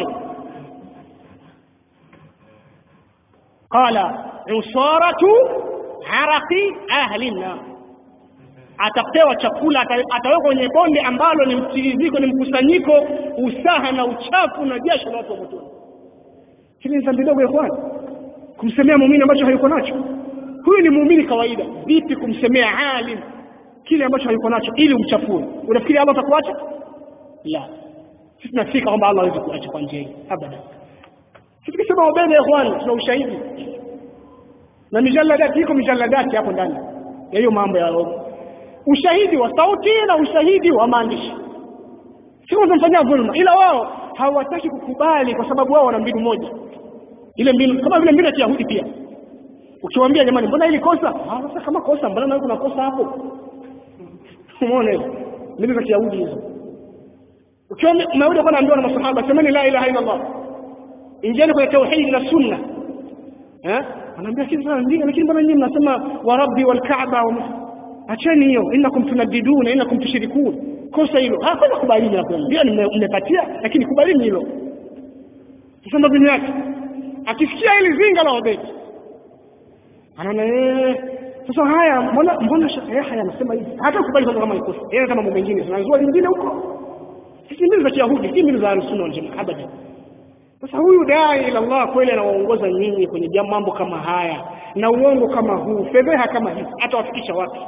qala usaratu araqi ahli nnar atapewa chakula atawekwa kwenye bonde ambalo ni mtiriziko ni mkusanyiko usaha na uchafu na jasho la watu wa motoni hili ni dhambi dogo ya kwanza kumsemea muumini ambacho hayuko nacho huyu ni muumini kawaida vipi kumsemea alim kile ambacho hayuko nacho ili umchafue unafikiri allah atakuacha la sisi tunafika kwamba allah hawezi kuacha kwa njia hii abada sisi tukisema wabele ya ikhwani tuna ushahidi na mijalladati iko mijalladati hapo ndani ya hiyo mambo ya ushahidi wa sauti na ushahidi wa maandishi sio unamfanyia dhulma ila wao hawataki kukubali kwa sababu wao wana mbinu moja ile mbinu kama vile mbinu ya Kiyahudi pia ukiwaambia jamani mbona hili kosa ah sasa kama kosa mbona nawe kuna kosa hapo umeona hiyo mbinu za Kiyahudi hizo ukiwa Myahudi kwa anaambiwa na masahaba semeni la ilaha illa Allah ingieni kwenye tauhid na sunna eh anaambia sisi sana ndio lakini mbona nyinyi mnasema wa rabbi wal kaaba wa acheni hiyo innakum tunaddiduna innakum tushrikun kosa hilo ah kwanza kubalini hapo ndio mmepatia lakini kubalini hilo sasa ndo mbinu yake akisikia hili zinga la Obedi anaona eh sasa haya mbona mbona Sheikh Yahya anasema hivi hata kubali kwanza kama ni kosa yeye kama mambo mengine tunazua lingine huko sisi mbinu za Kiyahudi si mbinu za Sunna wal Jamaa abadan sasa huyu dai ila Allah kweli anawaongoza nyinyi kwenye mambo kama haya na uongo kama huu fedheha kama hizi atawafikisha wapi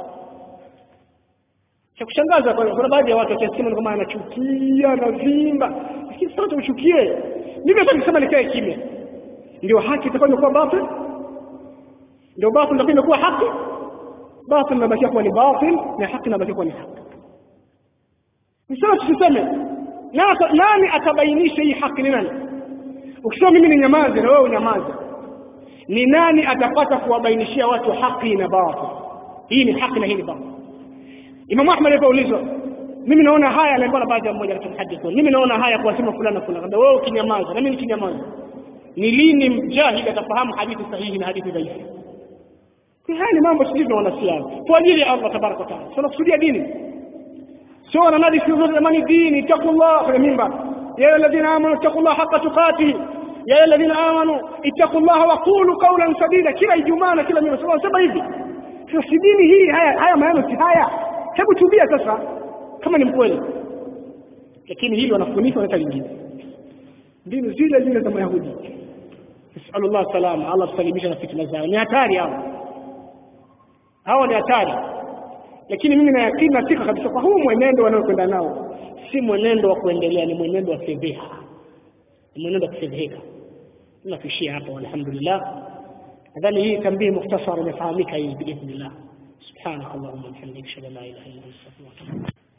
cha kushangaza kwa kuna baadhi ya watu wakiasema kama anachukia anavimba lakini sasa uchukie mimi hata nikisema nikae kimya ndio haki itakuwa imekuwa batil ndio batil ndio imekuwa haki batil inabakia kuwa ni batil na haki inabakia kuwa ni haki nisema tusiseme nani atabainisha hii haki ni nani ukisema mimi ni nyamaze na wewe unyamaze ni nani atapata kuwabainishia watu haki na batil hii ni haki na hii ni batil Imam Ahmad alipoulizwa mimi naona haya aliambiwa na baadhi ya mmoja katika hadithi mimi naona haya kuwasema fulani na fulani wewe ukinyamaza na mimi nikinyamaza ni lini mjahid atafahamu hadithi sahihi na hadithi dhaifu haya ni mambo sisi tunaona siasa kwa ajili ya Allah tabaraka taala tunakusudia dini sio wananadi siku zote jamani dini taqullah kwenye mimba ya alladhina amanu taqullah haqqa tuqatih ya alladhina amanu ittaqullaha wa qulu qawlan sadida kila ijumaa na kila mimi sema hivi sasa si dini hii haya haya maneno si haya hebu tubia sasa kama ni mkweli lakini hili wanafunika wanaleta lingine mbinu zile zile za mayahudi nasalullah salama allah tusalimisha na fitna zao ni hatari hao hawa ni hatari lakini mimi na yakini na sika kabisa kwa huu mwenendo wanaokwenda nao si mwenendo wa kuendelea ni mwenendo wa fedheha ni mwenendo wa kufedheheka tunakuishia hapa walhamdulillah nadhani hii tambii mukhtasar imefahamika hii biidhnillah سبحانك اللهم وبحمدك اشهد ان لا اله الا انت استغفرك